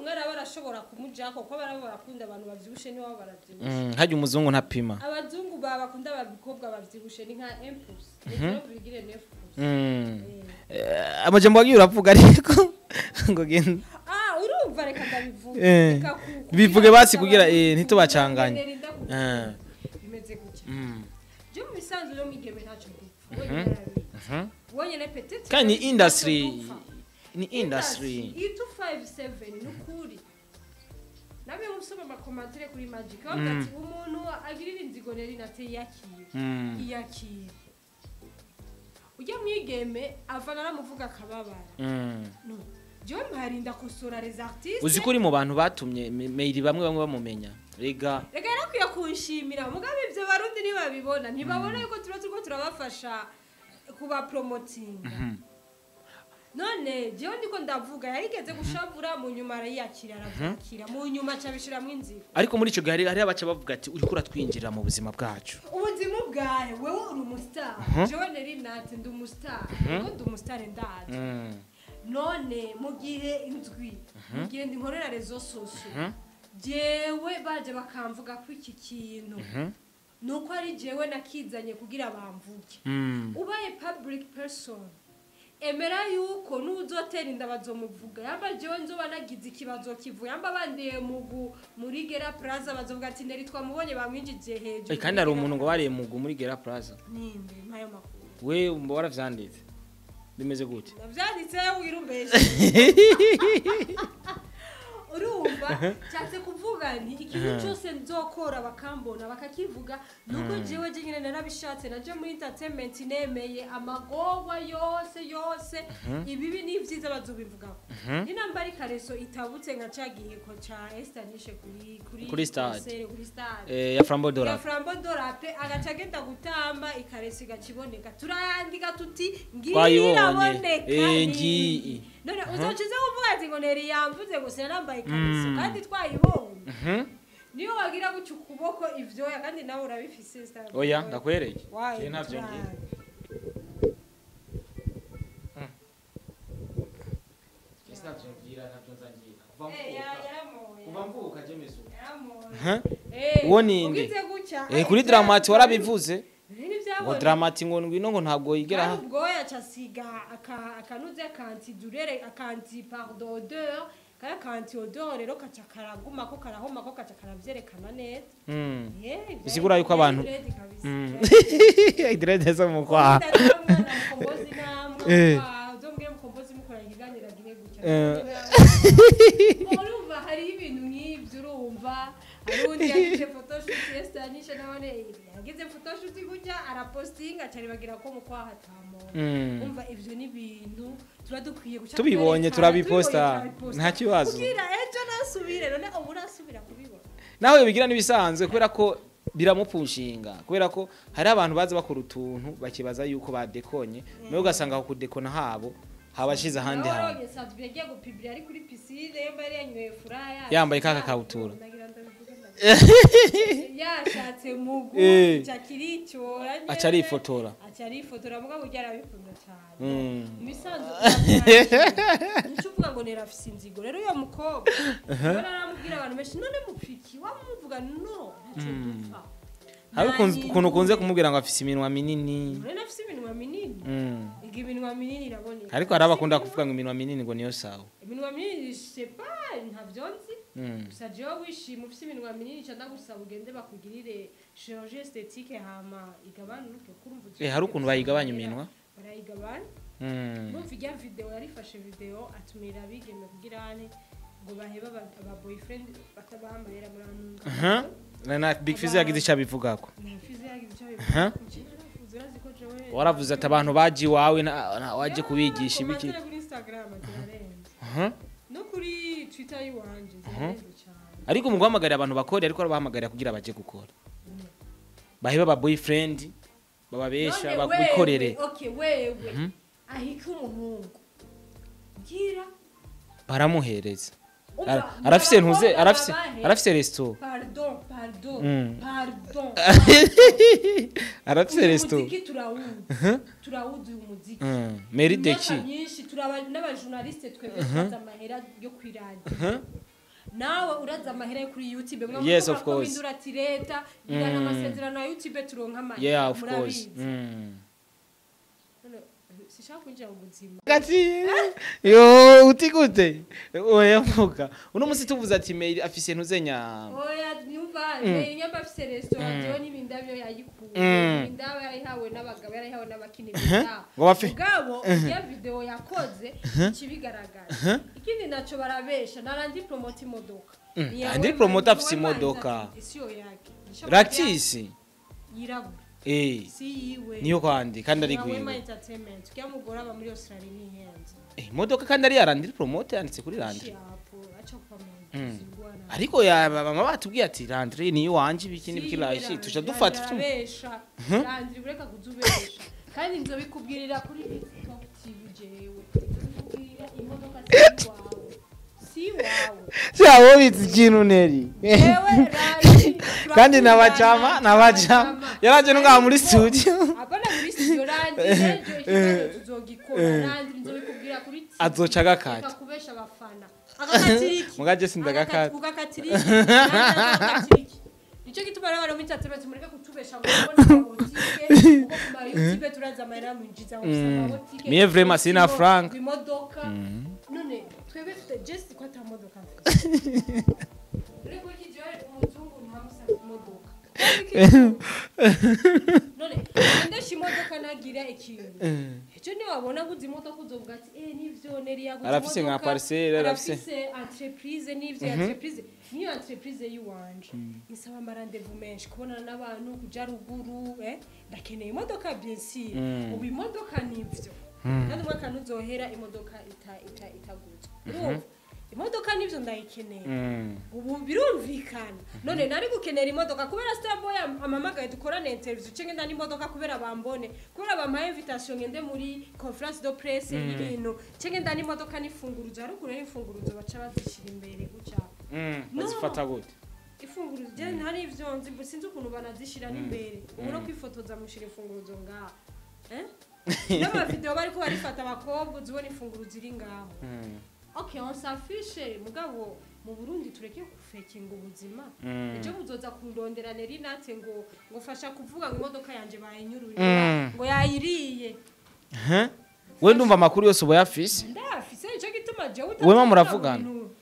barashobora kumujako kuko barabo barakunda abantu bavyibushe niwabo baravyibushe Mm, harya umuzungu ntapima abazungu ba bakunda abakobwa bavyibushe ni nka impulse rero bigire nefulse Mm. Eh, amajambo wagiye uravuga ariko ngo genda ah urumva reka ndabivuga Eh, Reka ku- bivuge basi kugira kugira, eh, abantu ntitubacanganye. kugira ngo Eh. bimeze gutya Mm. je mu bisanzwe no mwigeme ntacyo dupfa wenyine arabizi Mhm. wenyine petete kandi ni ntacyo industry dupfa. ni industry itu 57 ni ukuri nabe musoma amakomantere kuri magic bavuga ati umuntu agirira inzigo rero inate yakira Mm. iyakira ujya mwigeme ava naramuvuga akababara Mm. no jewe mparinda kosora les artistes uzi ko uri mu bantu batumye me- mail bamwe bamwe bamumenya rega reka yarakwiye kunshimira mugabe ibyo barundi ntibabibona ntibabona yuko tuba turiko turabafasha kubapromotinga none jewe ndiko ndavuga yarigeze gushavura mu nyuma arayiyakira aravyakira mu nyuma acabishiramwo inzira ariko muri ico gihe hari- hariho abaca bavuga ati uriko uratwinjirira mu buzima bwacu ubuzima bwawe wewe uri umustar jewe nari nati ndi umustar kuko ndi umustar ndazi Mm. none mu gihe indwi mu gihe ndi nkorera rezo soso jewe baje bakamvuga ko iki kintu nuko ari jewe nakizanye kugira bamvuge Mm. ubaye public person emera yuko n'uzotera inda bazomuvuga yamba jewe nzoba nagize ikibazo kivuye yamba bandiye mugu muri gera plaza bazovuga ati neri twamubonye bamwinjije hejuru Eh, kandi hari umuntu ngo wariye mugu muri gera plaza ninde mpayo makuru we mba waravyanditse bimeze gute navyanditse wirumbeshe urumva nshatse kuvuga nti ikintu cyose nzokora bakambona bakakivuga nuko jewe je nyine narabishatse naje muri entertainment nemeye amagorwa yose yose ibibi n'ivyiza bazobivugaho ninambara ikareso itabutse nka ca giheko ca estanishe kuri kuri Kuri stade. concert, kuri stade Eh, ya frambo ya dora frambo dorape agaca agenda gutamba ikaresi igakiboneka turayandika tuti Twayibonye. ngiraboneka Eh, ngiyi. none uzocuze kuvuga ati ngo neri yamvuze gusa yarambaye ikariso kandi twayibonye Mhm. niyo wagira gutya ukuboko ivyoya kandi nawe urabifise star oya boy. ndakwereye Wayi, Je ntavyo turazi. ngira Eh, ya- yaramoye. kuva mvuka jemezo Yaramoye. Huh? Eh, Uwo ni nde? ugize gutya, eh eh, kuri ivyo- dramati warabivuze Eh, ntivyaboneka. ngo dramati ngo ngwino ngo ntabwo yigera kandi ha ubwoya casiga aka- akanuze akanti durere akanti pardon odeur kari akanti odeur rero kaca karaguma ko karahoma ko kaca karavyerekana neza Mm. Eh, ivyo- Bisigura yuko abantu- dread kabisa. Mm. Dread. idirede zo mu kwaha Utamubwira mwana mukombozi namwe, Eh. wa- uzombwire mukombozi mukora ikiganiro agire gutya. Eh. urumva hariho ibintu nk'ibyo urumva hari undi yagize photoshoot yestanisha nabone yagize photoshoot gutya arapostinga cyane bagira ko mu kwaha atamona Mm. umva ivyo ni ibintu tuba dukwiye guca Tubibonye, twerekana, turabiposta, tubibonye, turabiposta. nta kibazo. kugira ejo nasubire none ubu urasubira kubibona nawe bigira n'ibisanzwe kubera ko biramupushinga kubera ko hari abantu baza bakora utuntu bakibaza yuko badekonye nawe ugasanga ku kudekona habo habashize ahandi hantu Nawe Sadbi yagiye gupibira ari kuri pisine yamba yari yanyweye furaya Yambaye ka kakabutura. Ndagira ndabivuge, ndabivuge. yashatse mugu Eh. cyakiricyora aca arifotora aca arifotora mugabo ujya arabikunda cyane Mm. imisanzu nicyo uvuga ngo nerafise inzigo rero uyo mukobwa rero aramubwira abantu benshi none mupfiki wamuvuga no ntacyo dupfa hari Nta ukuntu ukuntu ukunze nyungu. kumubwira ngo afise iminwa minini rero afise iminwa minini Mm. iga iminwa minini iraboneka ariko hari abakunda kuvuga ngo iminwa minini ngo niyo sawa iminwa minini sepa ntabyo nzi Mm. gusa jewe wishima ufise iminwa minini ca ndagusaba ugende bakugirire chirurgie esthétique hama igabanuke kurumva Eh, hari ukuntu bayigabanya iminwa barayigabanya Mm. numva ijya video yarifashe video atumira abigeme kugira ane ngo baheba aba aba boyfriend batabahamarira muri Aha. anunga Na- na big fizz yagize icyo abivugako nafize yagize icyo Aha. bivuze urazi ko jewe waravuze ati abantu baje iwawe na- na- waje kubigisha ibiki Komantere kuri instagram zirarenze Aha. no kuri twitter yiwanje zirarenze cyane ariko mu guhamagarira abantu bakora ariko arabahamagarira kugira baje gukora baheba aba boyfriend bababesha None babikorere wewe, okay wewe ahika umuhungu gira baramuhereza Umva, Ara- arafise ntuze abakobwa arafise babahe? arafise resto pardon pardon Mm. pardon arafise uyu resto muziki turawuzi turawuzi uyu muziki Mm. Mary Imyaka Deki myinshi turaba n'abajournaliste twebwe twaza amahera yo kwiradiyo nawe uraza amahera yo kuri youtube mwa Yes, muvuga of ko course. bindura ati leta igana Mm. amasezerano ya youtube turonka amahera yeah of course murabizi mm. None, sishaka kwinjira mu buzima gati yo uti gute oya mvuga uno musi tuvuze ati mail afise ntuzenya oya nyumva nyamba afise restaurant jewe n'ibindavyo yayikuye Mm. ibindavyo yarayihawe n'abagabo yarayihawe n'abakini bindavyo ngo bafe mugabo iyo video yakoze ikibigaragaza ikindi naco barabesha narandi promote imodoka Mm, Niyawe andi man- promote niwe afise manza imodoka. ati, isiyo yake Nisho ractisi yirabura eh si yiwe niyo kwandi kandi ari Niyawe gwiwe Man entertainment kya mugore aba muri Australia nihenze Eh, imodoka kandi ari yarandiri promote yanditse kuri randiri shapo acha kwa Mm. mwana ariko ya mama batubwiye ati randiri niyo wanje ibiki n'ibikirashi tuca dufata ufite besha randiri ureka kuzubesha kandi nzobikubwirira kuri TikTok TV jewe nzobikubwirira imodoka si wawe si wawe cyabo bitse ikintu neri Jewe randiri kandi nabajama nabajama yaraje no ngaha muri studio Apana muri studio randiri ejo ikibazo tuzogikora randiri nzobikubwira kuri TV Azoca agakata. kubesha abafana agakatiriki mugaje sindagakata ugakatiriki agakatiriki nicyo gituma rero abantu b'intatebetse mureke kutubesha ngo mubone amabotike kuko ku mayutube turaza amahera mwinjiza ngo gusa amabotike Mie vraiment sina franc. imodoka none twebwe tute just ko ata modoka mfite ureko kijiwe umuzungu ntamusaba imodoka none ndesha imodoka nagira ikintu icyo niwabona guza imodoka uzovuga ati eh nivyo neri yaguze Arafise nka parcelle, arafise- arafise entreprise n'ivyo entreprise niyo entreprise yiwanje isaba amarandevu menshi kubonana n'abantu kuja ruguru eh ndakeneye imodoka bien sûr Mm. ubu imodoka nivyo kandi umwaka ntuzohera imodoka ita- ita- itaguzwe urumva imodoka nivyo ndayikeneye Mm. ubu birumvikana none nari gukenera imodoka kubera starboy amamagaye dukorane interview cenge ndani imodoka kubera bambone kubera bampaye invitation ngende muri conference de presse y'ibintu cenge ndani imodoka n'ifunguruzo haruguru n'ifunguruzo baca bazishyira imbere gutya Mm. No. bazifata gute ifunguruzo je ntari ivyo nzi bu- sinzi ukuntu banazishira n'imbere ubu no kwifotoza mushira ifunguruzo ngaha eh n'amavideo bariko barifata abakobwa uzibona ifunguruzo iri ngaho Mm. okay on s'affiche mugabo mu Burundi tureke gufekinga ubuzima Mm. ejo muzoza kundondera neri nate ngo ngo fasha kuvuga ngo imodoka yanje bayinyururiye Mm. ngo yayiriye Huh? we ndumva amakuru yose uba yafise ndafise ico gituma jewe Wema muravugana?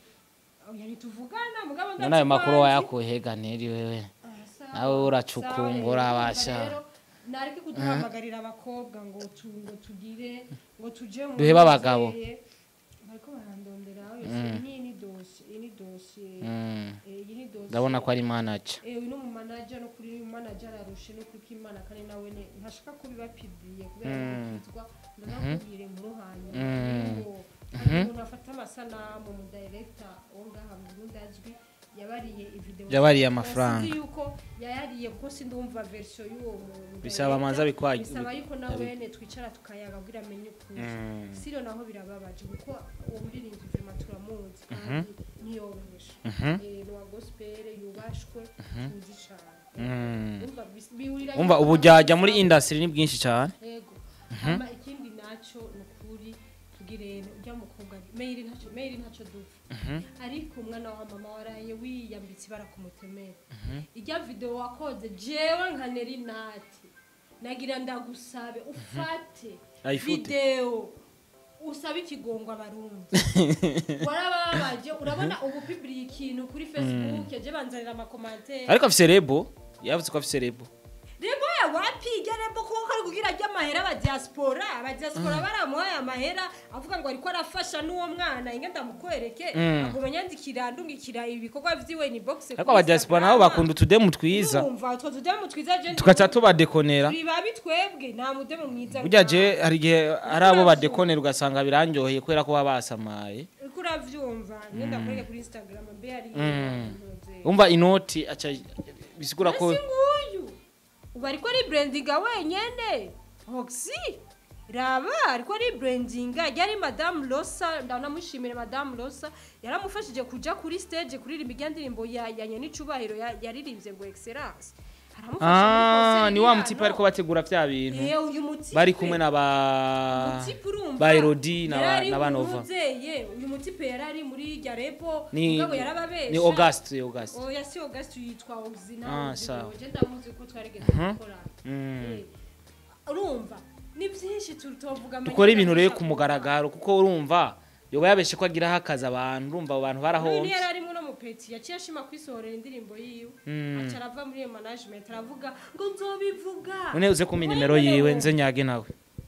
oya ntituvugana mugabo none ayo makuru ndazi wayakuye hega neri wewe Ah, sawa. nawe uracukumbura Sawa, rero, abasha. rero, nareke kuduhamagarira abakobwa ngo tu ngo tugire ngo tuje mu Duhebe abagabo. bizeye. bariko barandondera yose iyi ni dosiye iyi ni dosiye Mm. eh, iyi ni dosiye ndabona ko ari manager Eh, uyu ni umumanaja no kuri uyu manaja ararushe no kuri kimana kandi nawe ne ntashaka kubibapibriye kubera Mm. gukizwa ndazakubwira inkuru hanyuma Mm. ngo hari umuntu afata amasanamu mu director wo ngaha mu Burundi azwi yabariye ivideo Yabariye amafaranga. Sinzi yuko yayariye kuko sindumva version y'uwo muntu Bisaba amanza bikwa- bisaba yuko nawene twicara tukayaga kugira amenye ukuri Mm. siro naho birababaje kuko uwo muririnzi vima turamuzi kandi ntiyoroheje Mhm. Eh, ni uwa gospel yubashwe tuzi cyane Mm. Urumva bis- bihurira umva yuko ubu jyajya abantu muri basaba- industry ni bwinshi cyane yego hama ikindi naco ni ukuri tugire ujya mukobwa mail ntacyo mail ntacyo dupfa ariko umwana wa mama waraye wiyambitse ibara ku mutemere ijya video wakoze jewe nka neri nati nagira ndagusabe ufate Ayifute. video usabe ikigongo abarundi warababaje urabona ubu pibiri ikintu kuri facebook yaje banzanira amakomantere ariko afise rebo yavuze ko afise rebo rebo ya wapi ijya rebo kuko kari kugira ajya amahera abadiaspora abadiaspora baramuhaye amahera avuga ngo ariko arafasha n'uwo mwana inge ndamukwereke Mm. aguma nyandikira ndungikira ibikorwa vyiwe ni box ariko abadiaspora nabo bakunda utudemu twiza umva utwo tudemu twiza je tugaca tubadekonera turi babi twebwe nta mudemu mwiza burya je hari igihe hari abo badekonera ugasanga birandyoheye kubera ko baba basamaye uriko uravyumva nge ndakwereke kuri instagram mbe yari Mm. umva inoti aca bisigura ko ese nguyu ubu ariko ari brandinga wenyene oxy raba ariko ari brandinga yari madamu rosa ndanamushimire madamu rosa yaramufashije kuja kuri stage kuririmba irya ndirimbo ya ya nyenicubahiro ya- yaririmbye ngo excellence aramufasha muri ah concert ni wa y'ibihano. mutipe ariko bategura vya bintu Eh, uyu mutipe bari kumwe na ba Mutipe urumva, ba Elodie na ba- yarari na ba Nova umuvyeyi, uyu mutipe yarari muri rya repo ni mugabo yarababesha ni Auguste Auguste oya si Auguste yitwa Oxina Ah, sawa. je ndamuzi ko twarigeze gukora Mm. Eh, urumva ni byinshi tutovuga dukora ibintu rero ku mugaragaro kuko urumva yoba yabeshe ko agiraho akazi abantu urumva abo bantu uyu barahomvye yari arimo no mupeti yaciye ashima kwisohorera indirimbo yiwe Mm. aca arava muri iyo management aravuga ngo nzobivuga none uze kumpa inimero yiwe nze nyage nawe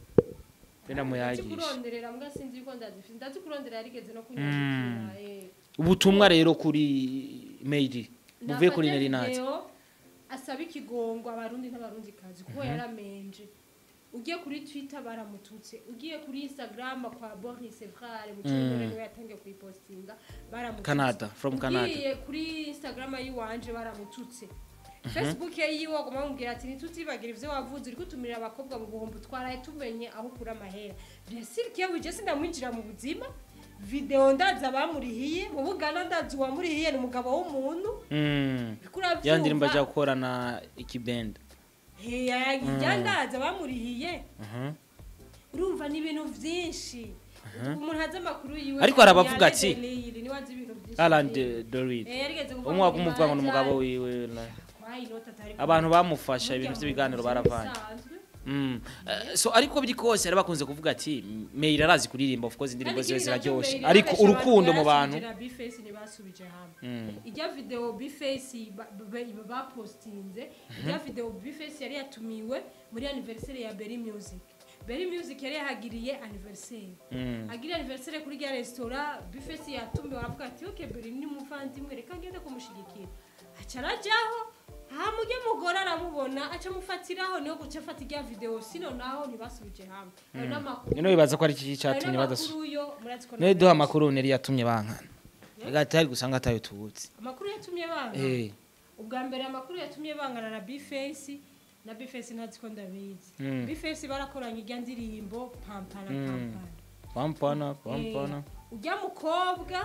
benda muyagisha kuronderera mbwa sinzi yuko ndazifite ndazi kurondera yarigeze no kunyandikira eh. ubutumwa rero kuri mail buvuye kuri Nafate Nerinati video asaba ikigongo abarundi n'abarundi kazi kuko yaramenje ugiye kuri twitter baramututse ugiye kuri instagram kwa boris frare mu cyumweru niwe yatangiye kuyipostinga baramututse Canada, from Canada. ugiye kuri instagram yiwanje baramututse facebook ye yiwe agomba bamubwira ati ntitutibagira ivyo wavuze uri gutumira abakobwa mu buhombo twaraye tumenye aho ukura amahera byasiri kiyawe je sindamwinjira mu buzima video ndazi abamurihiye mu bugana ndazi uwamurihiye ni umugabo w'umuntu Mm. Uriko uravyumva? ya ndirimbo ajya gukorana ikibenda Heya, ijya ndazi abamurihiye Mhm. urumva ni ibintu byinshi umuntu azi amakuru yiwe Ariko hari abavuga ati, Yandele niwe azi ibintu byinshi Alan Eh, Dorid yarigeze kuvuga umwe ngo umuvuga ngo ni umugabo Imana wiwe na- kwa inota atari abantu bamufasha Burya ibintu ngo by'ibiganiro ni baravanye ibisanzwe. Mm. Eh, so ariko biri kose yari bakunze kuvuga ati Meira arazi kuririmba of course indirimbo Kandi ziwe ikindi nacyo ziraryoshe mbere ariko yarabesha urukundo mu abantu bantu yarasubije na Bface ntibasubije hamwe Mm. ijya video bface ba- ba- bapostinze ijya video bface yari yatumiwe muri anniversaire ya Berry Music Berry Music yari yahagiriye anniversaire Mm. agira anniversaire kuri rya resitora bface yatumiwe aravuga ati ok Berry ni umuvandimwe reka ngende kumushigikira aca arajyaho hamujye mugore aramubona aca amufatiraho niho guca afata ijya video sino naho ntibasubije hamwe ayo n'amakuru Nino bibaza ko ari iki ayo cyatumye badasu n'amakuru yo murazi ko None duha amakuru neri yatumye bankana Ega ari gusanga atayo tubutse amakuru yatumye banga eh ubwa mbere amakuru yatumye bangana na bface na bface ntazi ko ndabizi Mm. bface barakoranye ijya ndirimbo pampana Mm. pampana pampana pampana Eh, ujya mukobwa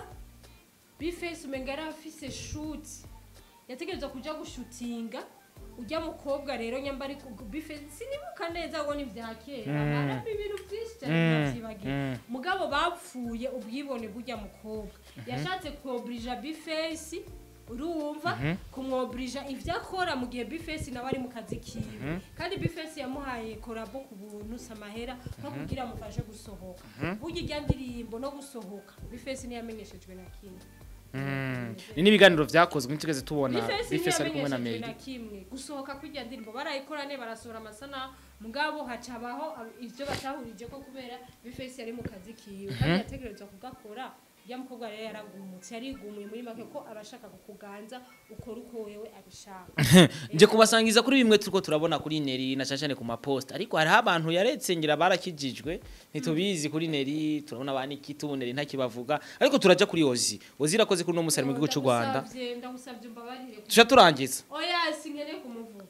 bface umenga yari afise shoot yategerezwa kuja gushutinga ujya mukobwa rero nyamba ari ku- bface sinibuka neza ngo ni vya kera Mm. harimo ibintu byinshi cyane Mm. navyibagiye Mm. mugabo bapfuye ubwibone bujya mukobwa yashatse kuobrija bface urumva kumwobrija ivyo akora mu gihe bface nawe ari mu kazi kiwe kandi bface yamuhaye korabo ku buntu samahera nko kugira amufashe gusohoka burya ijya ndirimbo no gusohoka bface ntiyamenyeshejwe na kimwe Mm. ni n'ibiganiro vyakozwe ntitugeze tubona bface bifese ari kumwe na ntiyamenyeshejwe na Meira kimwe gusohoka kw'ijya ndirimbo barayikorane barasohora amasana mugabo hacabaho ab- ivyo batahurije ko kubera bface yari mu kazi kiwe kandi yategerezwa kugakora ya mukobwa rero yaragumutse yarigumuye muri make ko abashaka kukuganza ukora uko wewe abishaka nje kubasangiza kuri bimwe turiko turabona kuri Neri na cyane ku mapost ariko hariho abantu yaretse ngira barakijijwe ntitubizi kuri Neri turabona abana ikitu Neri ntakibavuga ariko turaja kuri Ozi Ozi irakoze kuri no musari mu gihugu cy'u Rwanda Ndagusavye- ndagusavye umbabarire tusha turangiza oya sinkeneye kumuvuga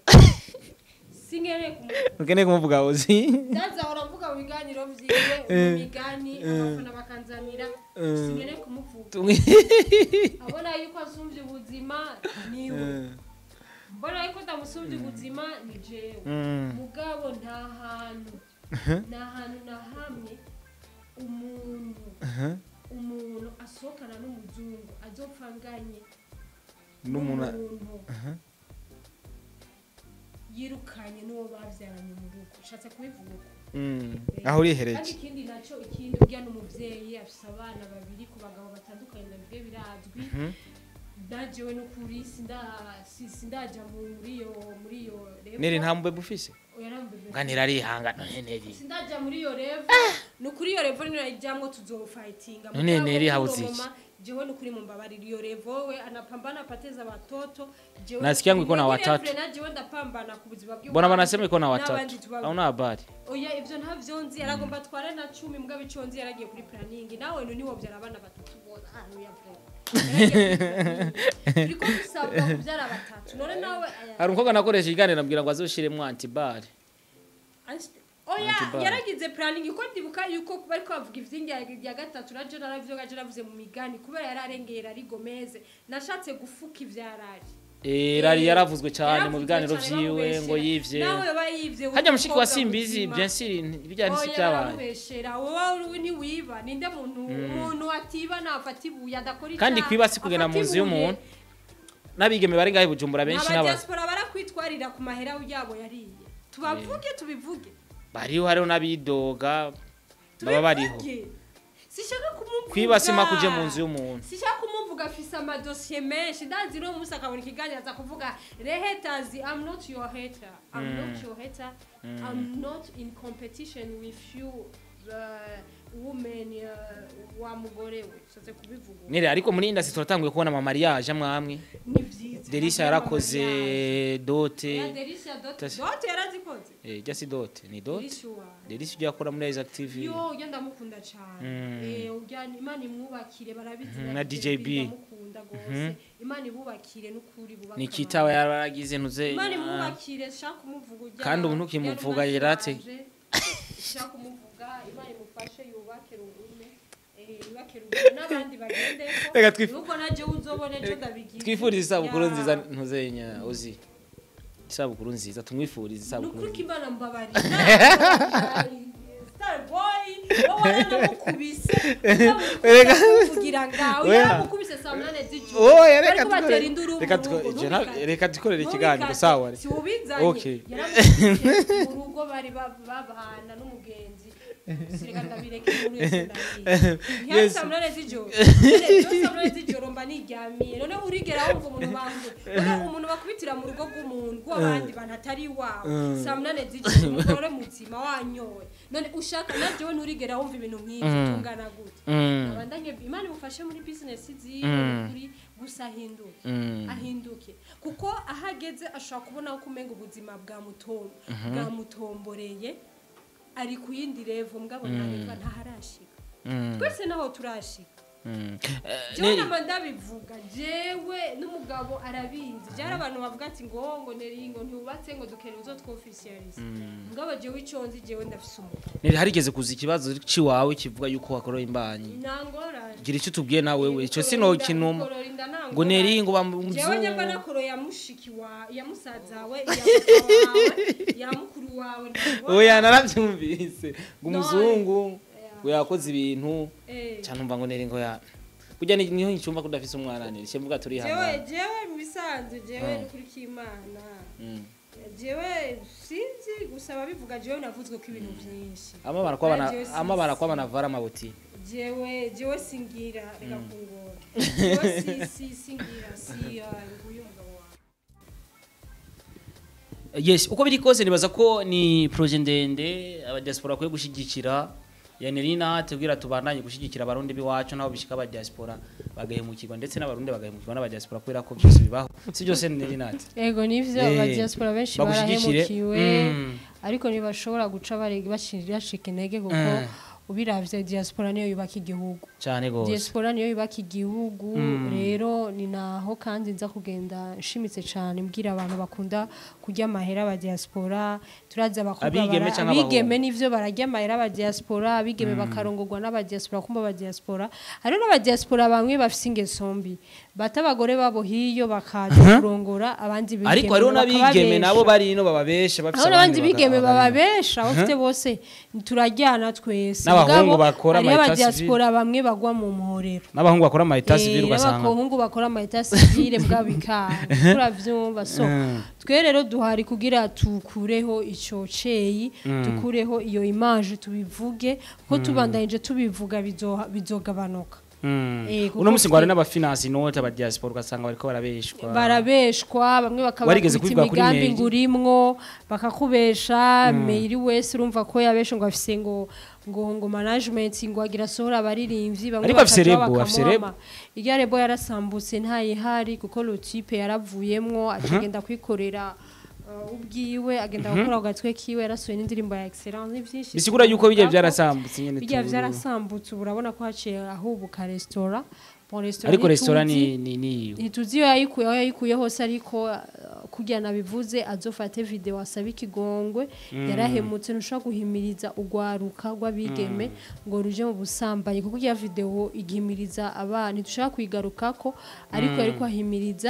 sinkeneye kumuvuga ukeneye kumuvuga Ozi ndazahora mvuga mu biganiro vyiwe mu migani abafana bakanzanira sinkeneye kumuvuga abona yuko asumvye ubuzima niwe mbona yuko ndamusumvye ubuzima ni jewe Mm. mugabo nta hantu nta hantu na hamwe umuntu umuntu asohokana n'umuzungu azopfa anganye n'umuntu n'umuntu yirukanye n'uwo bavyaranye mu rugo ushatse kubivuga uko Mm. Eh, aho kandi urihereje ikindi nacyo ikindi urya n'umuvyeyi afise abana babiri ku bagabo batandukanye nabyo birazwi ndajewe n'ukuri sinda si- sindaja muri iyo muri iyo level. Neri nta mubebe ufise Oya, nta mubebe. nganira arihanga none Neri sindaja muri iyo level ni ukuri iyo level niyo ijamwo tuzofightinga None Mugabo Neri kuri hauzi uwo iki? mama, jewe ni ukuri mumbabarira iyo level we anapambana apateza watoto jewe Nasikia ngo iko na Muri watatu. level na jewe ndapambana ku buzima bw'iwanje. mbona banasema iko na N'abandi watatu tuba- au na habari oya ivyo ntavyo nzi yaragomba atware na cumi mbwa bico nzi yaragiye kuri planning nawe no niwo vyara abana batatu bona ah oya vre turiko dusabwa kuvyara batatu none nawe aya- hari umukobwa nakoresha ikiganiro ambwira ngo azoshiremo antibare Anst- oya Antibar. yaragize planning ko ndibuka yuko bariko bavuga ivyingi ya gatatu na jona navyo gaje navuze mu migani kubera yararengera ari gomeze nashatse gufuka ivyarari Eh, rari yaravuzwe cyane mu Yaravuzwe biganiro cane vyiwe bamubeshera. ngo yivye nawe yoba yivye hajya mushiki wa w'umukobwa simbizi muzima. bien sûr bijya nisi Oya, byabaye baramubeshera wowe uri ntiwiba ninde muntu umuntu atiba nafata ibuye adakora kandi icyaha, kwiba si kugenda mu afata nzu ibuye. y'umuntu n'abigeme bari ngahe i bujumbura benshi n'aba abadiaspora barakwitwarira ku mahera yabo yariye tubavuge tubivuge bariho hariho n'abidoga baba bariho Tubivuge. sishaka kumuvuga kwiba sima kuje mu nzu y'umuntu sishaka kumuvuga afise amadosiye menshi ndazi no musi akabona ikiganiro aza kuvuga rehetazi i'm not your hater i'm not your hater i'm not in competition with you uh, women uh, wa mugore we shatse kubivuga nire ariko muri indasi turatanguye kubona ama mariage amwe amwe ni vyiza Derisha yarakoze dote ya Derisha dote Tasi- dote yarazikoze eh jya si dote ni dote Derisha wa Derisha ujya akora muri Isaac TV yo ujya ndamukunda cyane Mm. eh ujya imana imwubakire barabizi Mhm, na na DJB. ndamukunda gose imana ibubakire n'ukuri bubaka ni kitaba yaragize ntuze imana ah, imwubakire shaka kumuvuga ujya Kandi ubu ntukimuvuga yerate. shaka kumuvuga imana imufashe yubake rugume eh yubake rugume n'abandi bagende Reka twif- nuko naje uzobone ejo ndabigira twifurize isabukuru Ya. nziza ntuzenya uzi isabukuru nziza tumwifurize isabukuru nukuri nziza kimana mbabarira star boy wowe waranamukubise kugira ngawe Oya. yaramukubise saa munane z'ijoro Oya, reka Bariko batera dukore- induru reka mu dukore- rugo, je na- ntubikate. reka dukorere Ntubikate. ikiganiro sawa si ubizanye Okay. yaramukubise mu rugo bari ba- babana n'umugenzi sireka ndabireka inkuru yose ndayizi ntihari Yes. saa munane z'ijoro Nyene iyo saa munane z'ijoro mba niryamiye none urigera wumva umuntu bambuye none umuntu bakubitira mu rugo rw'umuntu rw'abandi bantu atari iwawe saa munane z'ijoro umugore muzima wanyoye none ushaka nabyo nturigera wumva ibintu nk'ibyo tungana gute Mm, abandanye imana imufashe muri bizinesi ziwe Mm. kuri gusa ahinduke mm. ahinduke kuko aho ageze ashobora kubona ko umenga ubuzima bwamutom- bwamutomboreye ari ku yindi revo mugabo ntareka ntaharashika Mm, twese naho turashika mm. Eh, jewe ni- nama ndabivuga jewe n'umugabo arabizi byari abantu bavuga ati ngo ngo neri ngo ntiwubatse ngo dukeneye uzo twofisiyalize mugabo jewe icyo nzi jewe ndafise umugabo nire harigeze kuza ikibazo ciwawe kivuga yuko wakoroye imbanyi nangorane gira icyo tubwiye nawe we ico sino kinuma ngo neri ngo jewe nyamba bamuzungu nakoro ya mushiki wa ya musaza we ya mukuru wawe ya mukuru wawe ntabwo- oya narabyumvise ngo None. umuzungu Yeah. ngo yakoze ibintu Eh. cyane umva ngo neri ngo ya burya ni- niho ncumva ko udafise umwana neri cyo mvuga turi jewe hangana jewe mu bisanzwe jewe Mm. ni kuri k'imana Mm. jewe sinzi gusa ababivuga jewe navuzwe ko ibintu byinshi amabara kwabana Jewe si- amabara kwabana vara amabuti jewe jewe singira reka kungora jewe si si singira si uh, nguyu umugabo wawe yes uko biri kose nibaza ko ni proje ndende abadiaspora bakwiye gushigikira yanirina tubwira tubandanye gushigikira abarundi biwacu nabo bishika abadiaspora bagahemukirwa ndetse n'abarundi bagahemukirwa n'abadiaspora kubera ko byose bibaho si byose nirinati ego nivyo Eh, abadiaspora benshi bagushyigikire. barahemukiwe Mm. ariko ntibashobora guca barega bashira bashika intege kuko Mm. ubiravye diaspora niyo yubaka igihugu cyane gose diaspora niyo yubaka igihugu Mm. rero ni naho kandi nza kugenda nshimitse cyane mbwira abantu bakunda kurya amahera aba diaspora turazi abakobwa Abigeme bara- canke abigeme nivyo bararya amahera aba diaspora abigeme bakarongorwa n'aba diaspora kumba aba diaspora hariho n'aba diaspora bamwe bafise ingeso mbi bata abagore babo hiyo bakaza kurongora abandi bigeme ariko hariho n'abigeme bakababesha. nabo bari ino bababesha bafise aho n'abandi abandi bigeme baga- bagana. bababesha bafite bose turajyana twese N'abahungu Mugabo, bakora hariho ama aba etat diaspora bamwe bagwa mu muhorero n'abahungu bakora ama etat Eh, civil ugasanga n'abahungu bakora ama etat civile bwa bikara turavyumva so Mm. twe rero duhari kugira tukureho ico ceyi dukureho iyo image tubivuge kuko tubandanyije tubivuga bizoha- bizogabanuka Mm. Eh, kuko uno musi ngo hari twe- n'abafinance note abadiaspora ugasanga bariko barabeshwa barabeshwa bamwe Warigeze bakabakubita kubivuga kuri imigambi mail? ngo urimwo bakakubesha mail wese urumva ko yabeshe ngo afise ngo ngo ngo management ngo agira sohora abaririmbyi bamwe Ariko afise bakaja rebo, afise bakamuhama. irya rebo yarasambutse ntayihari kuko lotipe yaravuyemwo acagenda kwikorera uh, ubwiwe agenda gukora ku gatwe kiwe yarasohoye n'indirimbo ya excellence ni vyinshi bisigura yuko bijya twavuga ko byarasambutse nyene bijya tu- vyarasambutse ubu urabona ko haciye ahubuka resitora bon resitora ariko ntituzi- restaurant ni ni ni ntituzi iyo yayikuye aho yayikuye hose ariko uh, kugira nabivuze azofate video asabe ikigongwe yarahemutse ntushobora guhimiriza urwaruka rw'abigeme ngo ruje mu busambanyi kuko iya video igihimiriza abana ntidushobora kuyigarukako ariko ariko ahimiriza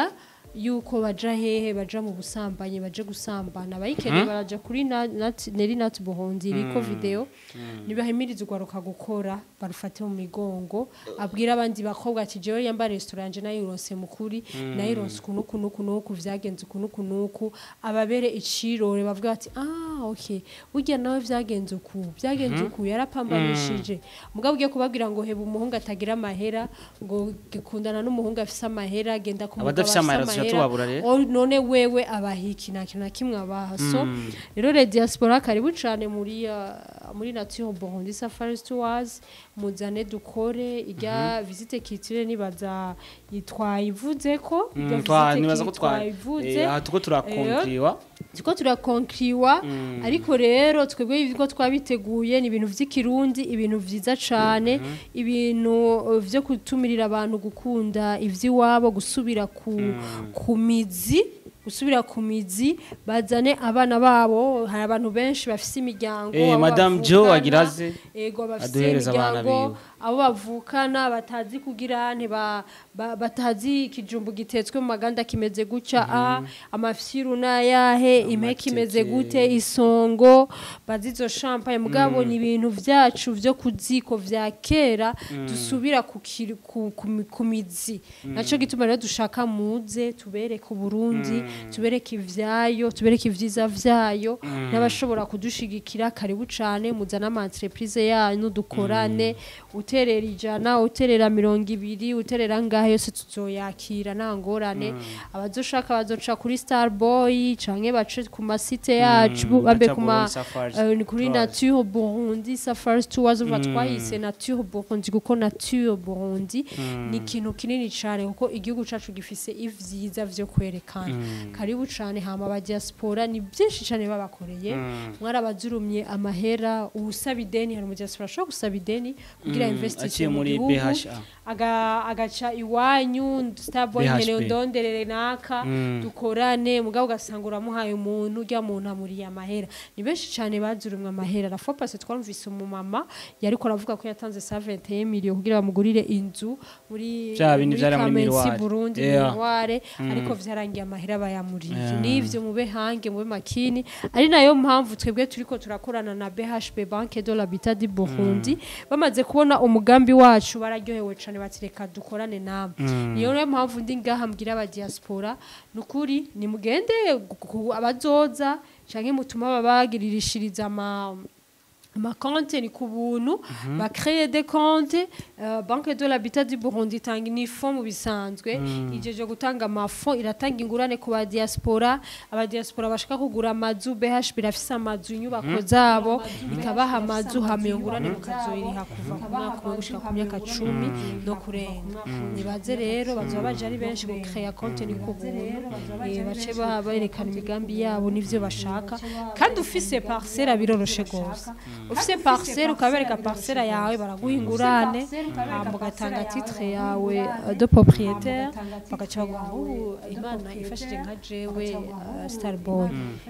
yuko baja hehe baja mu busambanyi baje gusambana abayikeneye baraja kuri na- Nat- neri nati buhunzi iriko video nibahimiriza urwaruka gukora barufate mu migongo abwira abandi bakobwa ati jewe yamba restaurant je nayironse mukuri nayironse ukuntu ukuntu ukuntu uku vyagenze ukuntu ukuntu uku ababere icirore bavuga bati ah okay burya nawe vyagenze uku vyagenze uku yarapambanishije mugabo ugiye kubabwira ngo heba umuhungu atagira amahera ngo gikundana n'umuhungu afise amahera genda ku mugabo Abadafise amahera tuca tubabura rero. O, none wewe abahiki nta kintu na kimwe abaha so rero le diaspora karibu cane muri uh, muri nature Burundi Safari Tours muzane dukore irya visite kitire nibaza yitwayivuze ko irya Mm, twa- visite nibaza ko twa twayivuze eh, aha tuko turakonkiriwa tuko turakonkiriwa ariko rero twebwe ibyo twabiteguye ni ibintu by'ikirundi ibintu byiza cyane ibintu uh, vyo gutumirira abantu gukunda ivy'iwabo gusubira ku ku mizi gusubira ku mizi bazane abana babo hari abantu benshi bafise imiryango Eh, abo Madame bavukana, Jo agiraze, ego bafise aduhereza abana imiryango biwe. abo bavukana batazi kugira ntiba ba- batazi ikijumbu gitetswe mu maganda kimeze gutya a amafyiru nayahe impeke imeze gute isongo bazizo champagne mugabo ni ibintu vyacu vyo kuziko vya kera dusubira ku kiri- ku- ku mi- ku mizi naco gituma rero dushaka muze tubereke uburundi tubereke ivyayo tubereke ivyiza vyayo n'abashobora kudushigikira karibu cane muzana ama entreprise yanyu dukorane uterera ijana uterera mirongo ibiri uterera ngahe yose tuzoyakira nta ngorane abazoshaka bazoca kuri starboy canke bace ku masite yacu babe baca ku ma kuri Safari eh, ni kuri Tours. nature burundi safari tours uva twayise nature burundi kuko nature burundi ni ikintu kinini cyane kuko igihugu cacu gifise ivyiza vyo kwerekana karibu cane hama aba diaspora ni byinshi cyane babakoreye mwarabazurumye amahera usaba ideni hari umudiaspora ashobora gusaba ideni kugira aciye investition mu muri gihugu BHA. aga- agaca iwanyu starboy BHP. nkeneye ndonderere naka Mm. dukorane mugabo ugasanga uramuhaye umuntu urya muntu amuriye amahera ni benshi cyane bazurumwe amahera la fois passée twarumvise umumama yariko aravuga ko yatanze 121 million kugira bamugurire inzu muri Vya bindi vyari muri Kamensi, Miroir. Burundi Yeah. Miroir ariko vyarangiye amahera bayamuriye nivyo mube hange mube makini ari nayo mpamvu twebwe turiko turakorana na BHP Banque de l'Habitat du Burundi bamaze kubona umugambi wacu bararyohewe cane batireka dukorane namwe niyo rero mpamvu ndi ngaha mbwira aba diaspora nukuri nimugende gu- gu- abazoza canke mutuma babagiririshiriza ama amakonte ni ku buntu bakreye de konte uh, banke de l'habitat du burundi itanga inifo mu bisanzwe ijeje gutanga amafo iratanga ingurane ku badiaspora abadiaspora bashaka kugura amazu bh birafise amazu inyubako zabo ikabaha amazu hama iyo ngurane mukazoyiriha kuva ku mwaka umwe gushika ku myaka cumi no kurenga nibaze rero bazoba baje ari benshi gukreya konte ni ku buntu eh, bace ba- berekana imigambi yabo n'ivyo bashaka kandi ufise parcelle biroroshe gose ufise parcelle ukabereka parcelle yawe baraguha ingurane hama ugatanga titre yawe euh, de propriétaire bagaca baguha ubu imana ifashije nka jewe uh, starboy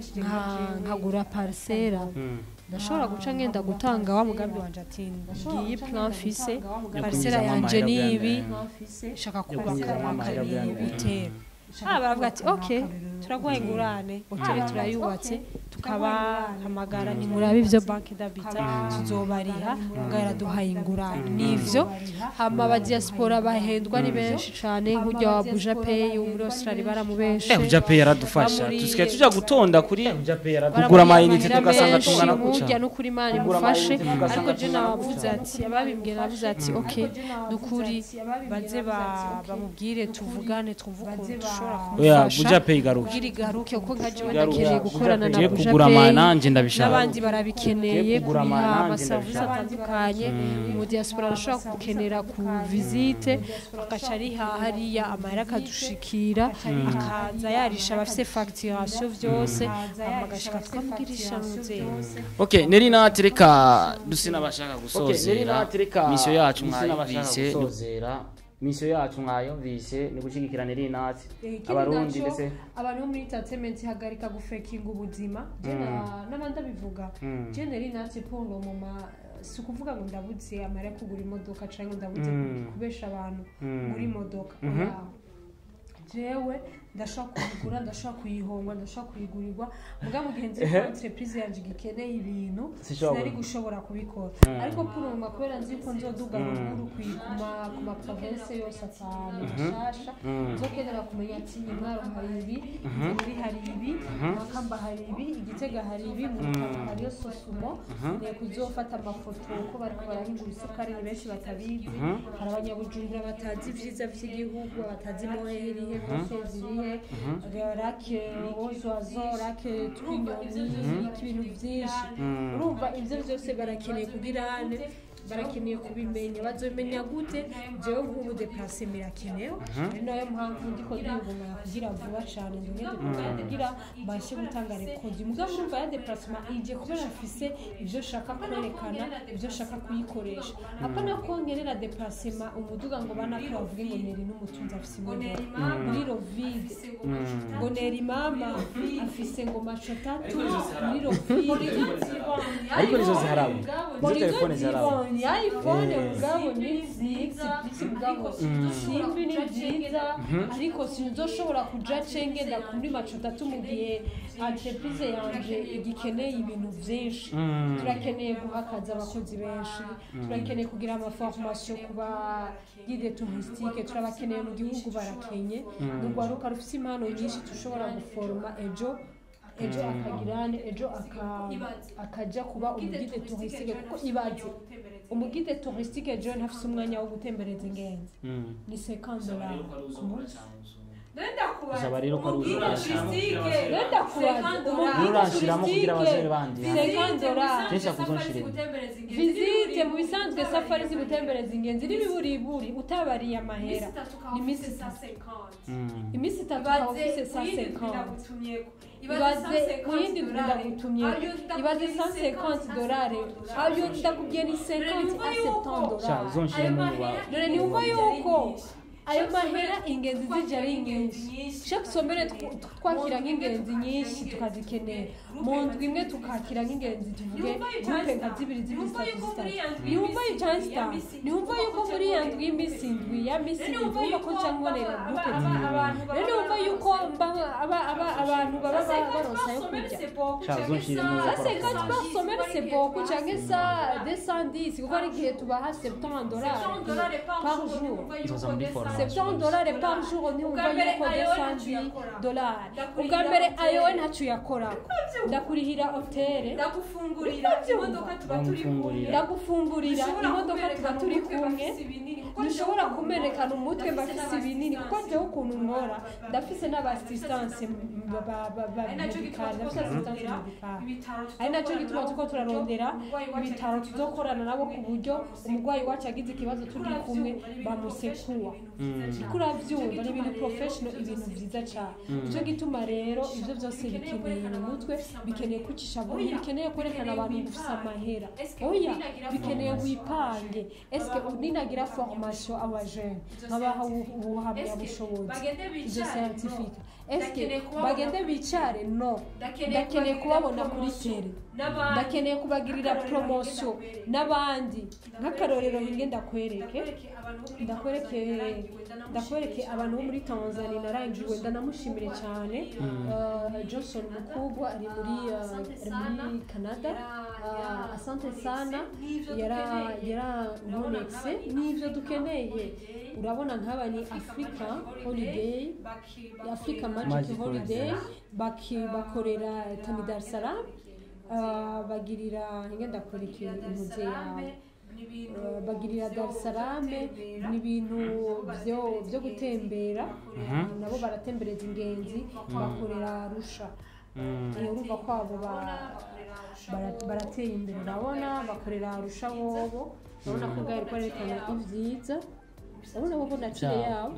nka- nkagura parcelle ndashobora guca ngenda gutanga wa mugambi wanje ati ngiyi plan mfise parcelle yanje amahera nibi bwa- shaka kubaka kwinjizamo amahera bwa mbere. hoteli ah baravuga ati ok turaguha ingurane hoteli turayubatse tukabahamagara ni murabe ivyo banki d'habitat tuzobariha mugahera duhaye ingurane nivyo hama abadiaspora bahendwa ni benshi cane nk'urya wa buja pay wo muri australia baramubeshe Eh, Ujape yaradufasha Bamuri- tusigaye tuja gutonda kuri Ujape yaradufasha Baramuha kugura amayinite amahera tugasanga menshi, tungana burya guca n'ukuri imana Kugura imufashe amayinite tugasanga ariko je tungana nabavuze gutya. ati ababimbwiye navuze ati ok nukuri baze ba- bamubwire tuvugane twumve ukuntu dushobora oya kumufasha Ujape igaruka kugira igaruke kuko nka jewe Igaruka. ndakeneye gukorana na Ugiye Buja kugura Pay, amananje ndabishaka. n'abandi barabikeneye Ugiye kugura kuriha amananje amaserivisi ndabishaka. atandukanye mu diaspora arashobora gukenera ku visite agaca ariha hariya amahera akadushikira akaza yarisha abafise facturation vyose hama agashika twamugirisha muzehe Okay, neri natereka dusina bashaka gusozera. natereka Misio yacu dusina bashaka mwayumvise. gusozera misiyo yacu mwayumvise ni gushyigikira neri natsi abarundi ndetse abantu bo muri entertainment hagarika gufekinga ubuzima je na- n'abandi abivuga je nari natse pondo mu ma si ukuvuga ngo ndabuze amara yo kugura imodoka cyangwa ndabuze kubesha abantu muri imodoka oya jewe ndashobora kuyigura ndashobora kuyihongwa ndashobora kuyigurirwa muga mu gihe nzi ko Ehe. entreprise yanje igikeneye ibintu Sinshobora sinari kubona. gushobora kubikora ariko puruma kubera nzi ko nzoduga ruguru ku- ku ma- ku ma province yose atanu mashasha nzokenera kumenya ati imwaro hari ibi muri hari ibi makamba hari ibi igitega hari ibi mu rutana hariyo sosumo ngiye kuzofata amafoto ko bariko barahingura isukari ni benshi batabizi hari abanyabujumbura batazi ivyiza vy'igihugu batazi mohe irihe hose zirihe rake ozwazo rake twinyoni ibintu vyinshi urumva ivyo vyose barakeneye kubirane barakeneye kubimenya bazomenya gute jewe nk'ubu deplase birakenewe ari nayo mpamvu ndiko ndiyugumara kugira vuba cane ndongere kugira mbashe gutanga rekodi mugabo urumva ya deplasement ije kubera afise ivyo shaka kwerekana ivyo shaka kuyikoresha apana ko ngerera deplasement umuduga ngo banako bavuge ngo neri n'umutunzi afise imodoka muri rovide ngo neri mama afise ngo maco tatu muri rovide ariko nizo ziharabo nizo telefone ziharabo ni iphone ubwabo ni nziza byinshi ubwabo simbi ni nziza ariko sinzoshobora kuja cengenda kuri maco tatu mu gihe entreprise yanje igikeneye ibintu vyinshi turakeneye guha akazi abakozi benshi turakeneye kugira amaformation ku ba guide touristique turabakeneye mu gihugu barakenye urwaruka rufise impano nyinshi tushobora guforoma ejo ejo akagirane ejo aka- akaja kuba umugide touristique kuko ibaze umugide touristique ejo ntafise umwanya wo gutembereza ingenzi ni 50 dollars ku munsi Uzaba rero ko ari uzurashiramo. Renda kubaza Urashiramo kugira abazere bandi, ya. 50 dollars Kenshi akuzonshirira. visite mu bisanzwe safari zigutembereza ingenzi n'ibiburiburi utabariye amahera ni iminsi itatu iminsi itatu ukaba ufise sa 50 ibaze ku yindi ndwi ndagutumye ibaze 150 dolari ayo ndakubwiye ni 50 a 70 sha dolari zonshiremo mu ba dore niwumva yuko ayo mahera ingenzi zije ari nyinshi shaka usomere tw- twakira nk'ingenzi nyinshi tukazikenera mu ndwi imwe tukakira nk'ingenzi tuvuge gupe nka zibiri zibiri zitatu zitatu niwumva yu cyangwa zitanu niwumva yuko muri ya ndwi y'iminsi indwi ya minsi indwi wumva ko nca nkubonera gupe zibiri rero niwumva yuko mba- aba- aba- abantu baba ba- baronsa yo kurya sha zonshiremo Ça, c'est quand tu pars sommet, c'est beaucoup. Tu as ça, 210. Kuko ari igihe tubaha 70 dollars par jour. Nzoza muri foromasi. 70 dollars par jour ntiwumva yuko 210 dollars. Ubwa mbere ayo we ntacyo uyakorako. Ndakurihira hoteli. ndagufungurira imodoka tuba turi kumwe ndagufungurira imodoka tuba turi kumwe ntushobora kumerekana umutwe mbafise ibinini kuko njyewe ukuntu nkora ndafise n'abasisitanse medikari ndafise asisitanse medikari ari nacyo gituma tuko turarondera ibitaro tuzokorana nabo ku buryo umurwayi wacu agize ikibazo turi kumwe bamusekuwa kuko urabyumva ni ibintu professional ibintu byiza cyane nicyo gituma rero ibyo byose bikeneye mu mutwe bikeneye kwicisha bugufi bikeneye kwerekana abantu gufisa amahera oya bikeneye wipange eske ninagira formation abajene nkabaha ubu- ubuhamyabushobozi izo scientifique eske bagende bicare no ndakeneye kubabona kuri tele ndakeneye kubagirira promotion n'abandi nk'akarorero hinge ndakwereke ndakwereke ndakwereke abantu bo muri tanzania narangiwe ndanamushimire cyane Uh, johnson mukubwa ari muri uh, ari muri canada Uh, asante sana yara yaranonetse n'ibyo dukeneye urabona nk'aba ni africa holiday africa magic Magic holiday Holiday. baki- bakorera tani dar es salaam Uh, bagirira hinge ndakwereke intuze yawe Uh, bagirira Dar es Salaam ni ibintu byo byo gutembera nabo baratembereza ingenzi bakorera Arusha Eh, urumva ko abo ba- bara- barateye imbere urabona bakorera Arusha bobo urabona ko bwari kwerekana ibyiza urabona bobo na kire yabo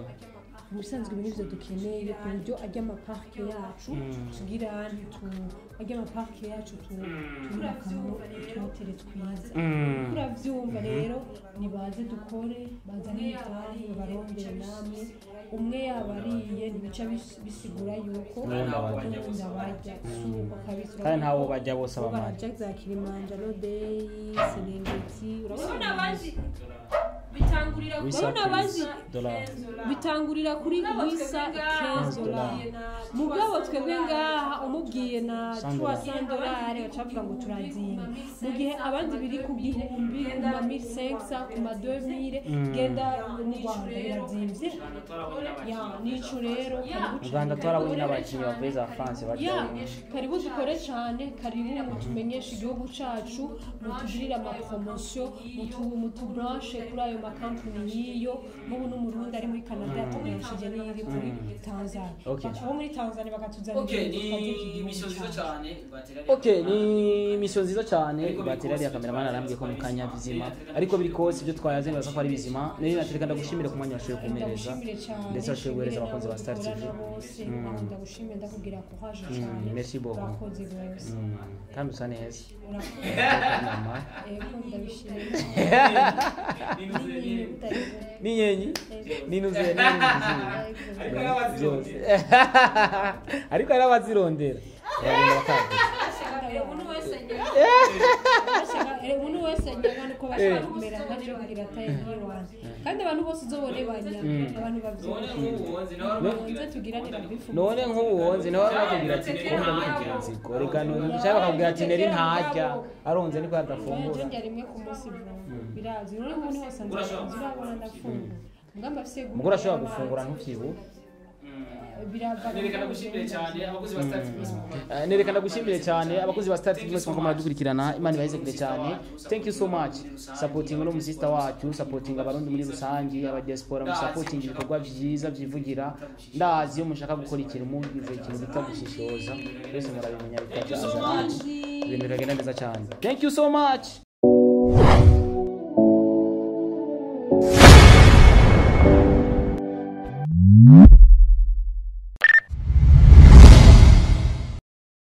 mu bisanzwe ibi nibyo dukeneye ku buryo ajya amaparike yacu tugira ntitu ajya amaparike yacu tubakamo utuhotere twiza urabyumva rero nibaze dukore bazane imitahe babarondere namwe umwe yaba ariye ntibica bis- bisigura yuko N'uwundi abarya. n'uwundi abarya si uko kabisa kandi ntawo bajya bose bo abamari bararya za kilimanjaro deyi serengeti urabona urabona abandi bitangurira Wisa urabona bazi dollar bitangurira kuri wisa 15 dolari mugabo twebwe ngaha umubwiye na 300 dolari bacavuga ngo turazimba mu gihe abandi biri ku gihumbi ku ma 1500 ku ma 2000 genda mu Rwanda birazimvye ya nico rero karibu mu Rwanda twarabonye n'abakinnyi bavuye za France ya baryamye karibu dukore cyane karibu mutumenyeshe igihugu cacu mutugirire amapromosiyo mutu- mutubranche kuri ayo makampani y'iyo nk'ubu n'umurundi ari muri canada yatubranshije n'iyiri muri tanzania Okay. abo muri tanzania bakatuzanira Okay, ibintu tukagira iki ni gihugu mission nziza cacu. cyane batera Okay, ni mission nziza cyane bateri ariya kameramani arambwiye ko mu kanya bizima ariko biri kose ibyo twayaze nibaza ko ari bizima nari natereka ndagushimire ku mwanya washoboye kumereza ndagushimire cyane ndetse washoboye guhereza abakunzi ba Star TV dukorana bose nawe ndagushimire ndakubwira courage cyane merci beaucoup. urakoze rwose Mm, kandi usa neza urakoze mama ego ndabishimiye Utari- n'inyenyi n'inuzuye n'inyenyi byose ariko hari abazirondera baragenda bakavuga umuntu wese umuntu wese nyabana uko bashaka kumera nkacyo kugira ataye nk'iwanjye kandi abantu bose uzobone banya abantu babyonze tugiranira bifu none nk'ubu wonze nawe bakubwira ati twumva bikugira inziko reka nshaka bakubwira ati neri ntarya aronze niko yadafungura njya rimwe ku munsi vuba birazi rero umuntu wese nzakunze urabona ndafungura ngamba afise umugore ashobora gufungura ntubyibuhe birava nerekana gushimire cyane abakozi ba Star TV Eh, nerekana gushimire cyane abakozi ba Star TV mwese mwako muradukurikirana imana ibaheze kure cyane thank you so much supporting no musista wacu supporting abarundi muri rusangi aba diaspora mu supporting ibikorwa byiza byivugira ndazi iyo mushaka gukora ikintu mugize ikintu bita gushishoza byose murabimenya bikaza ibintu bikagenda neza cyane thank you so much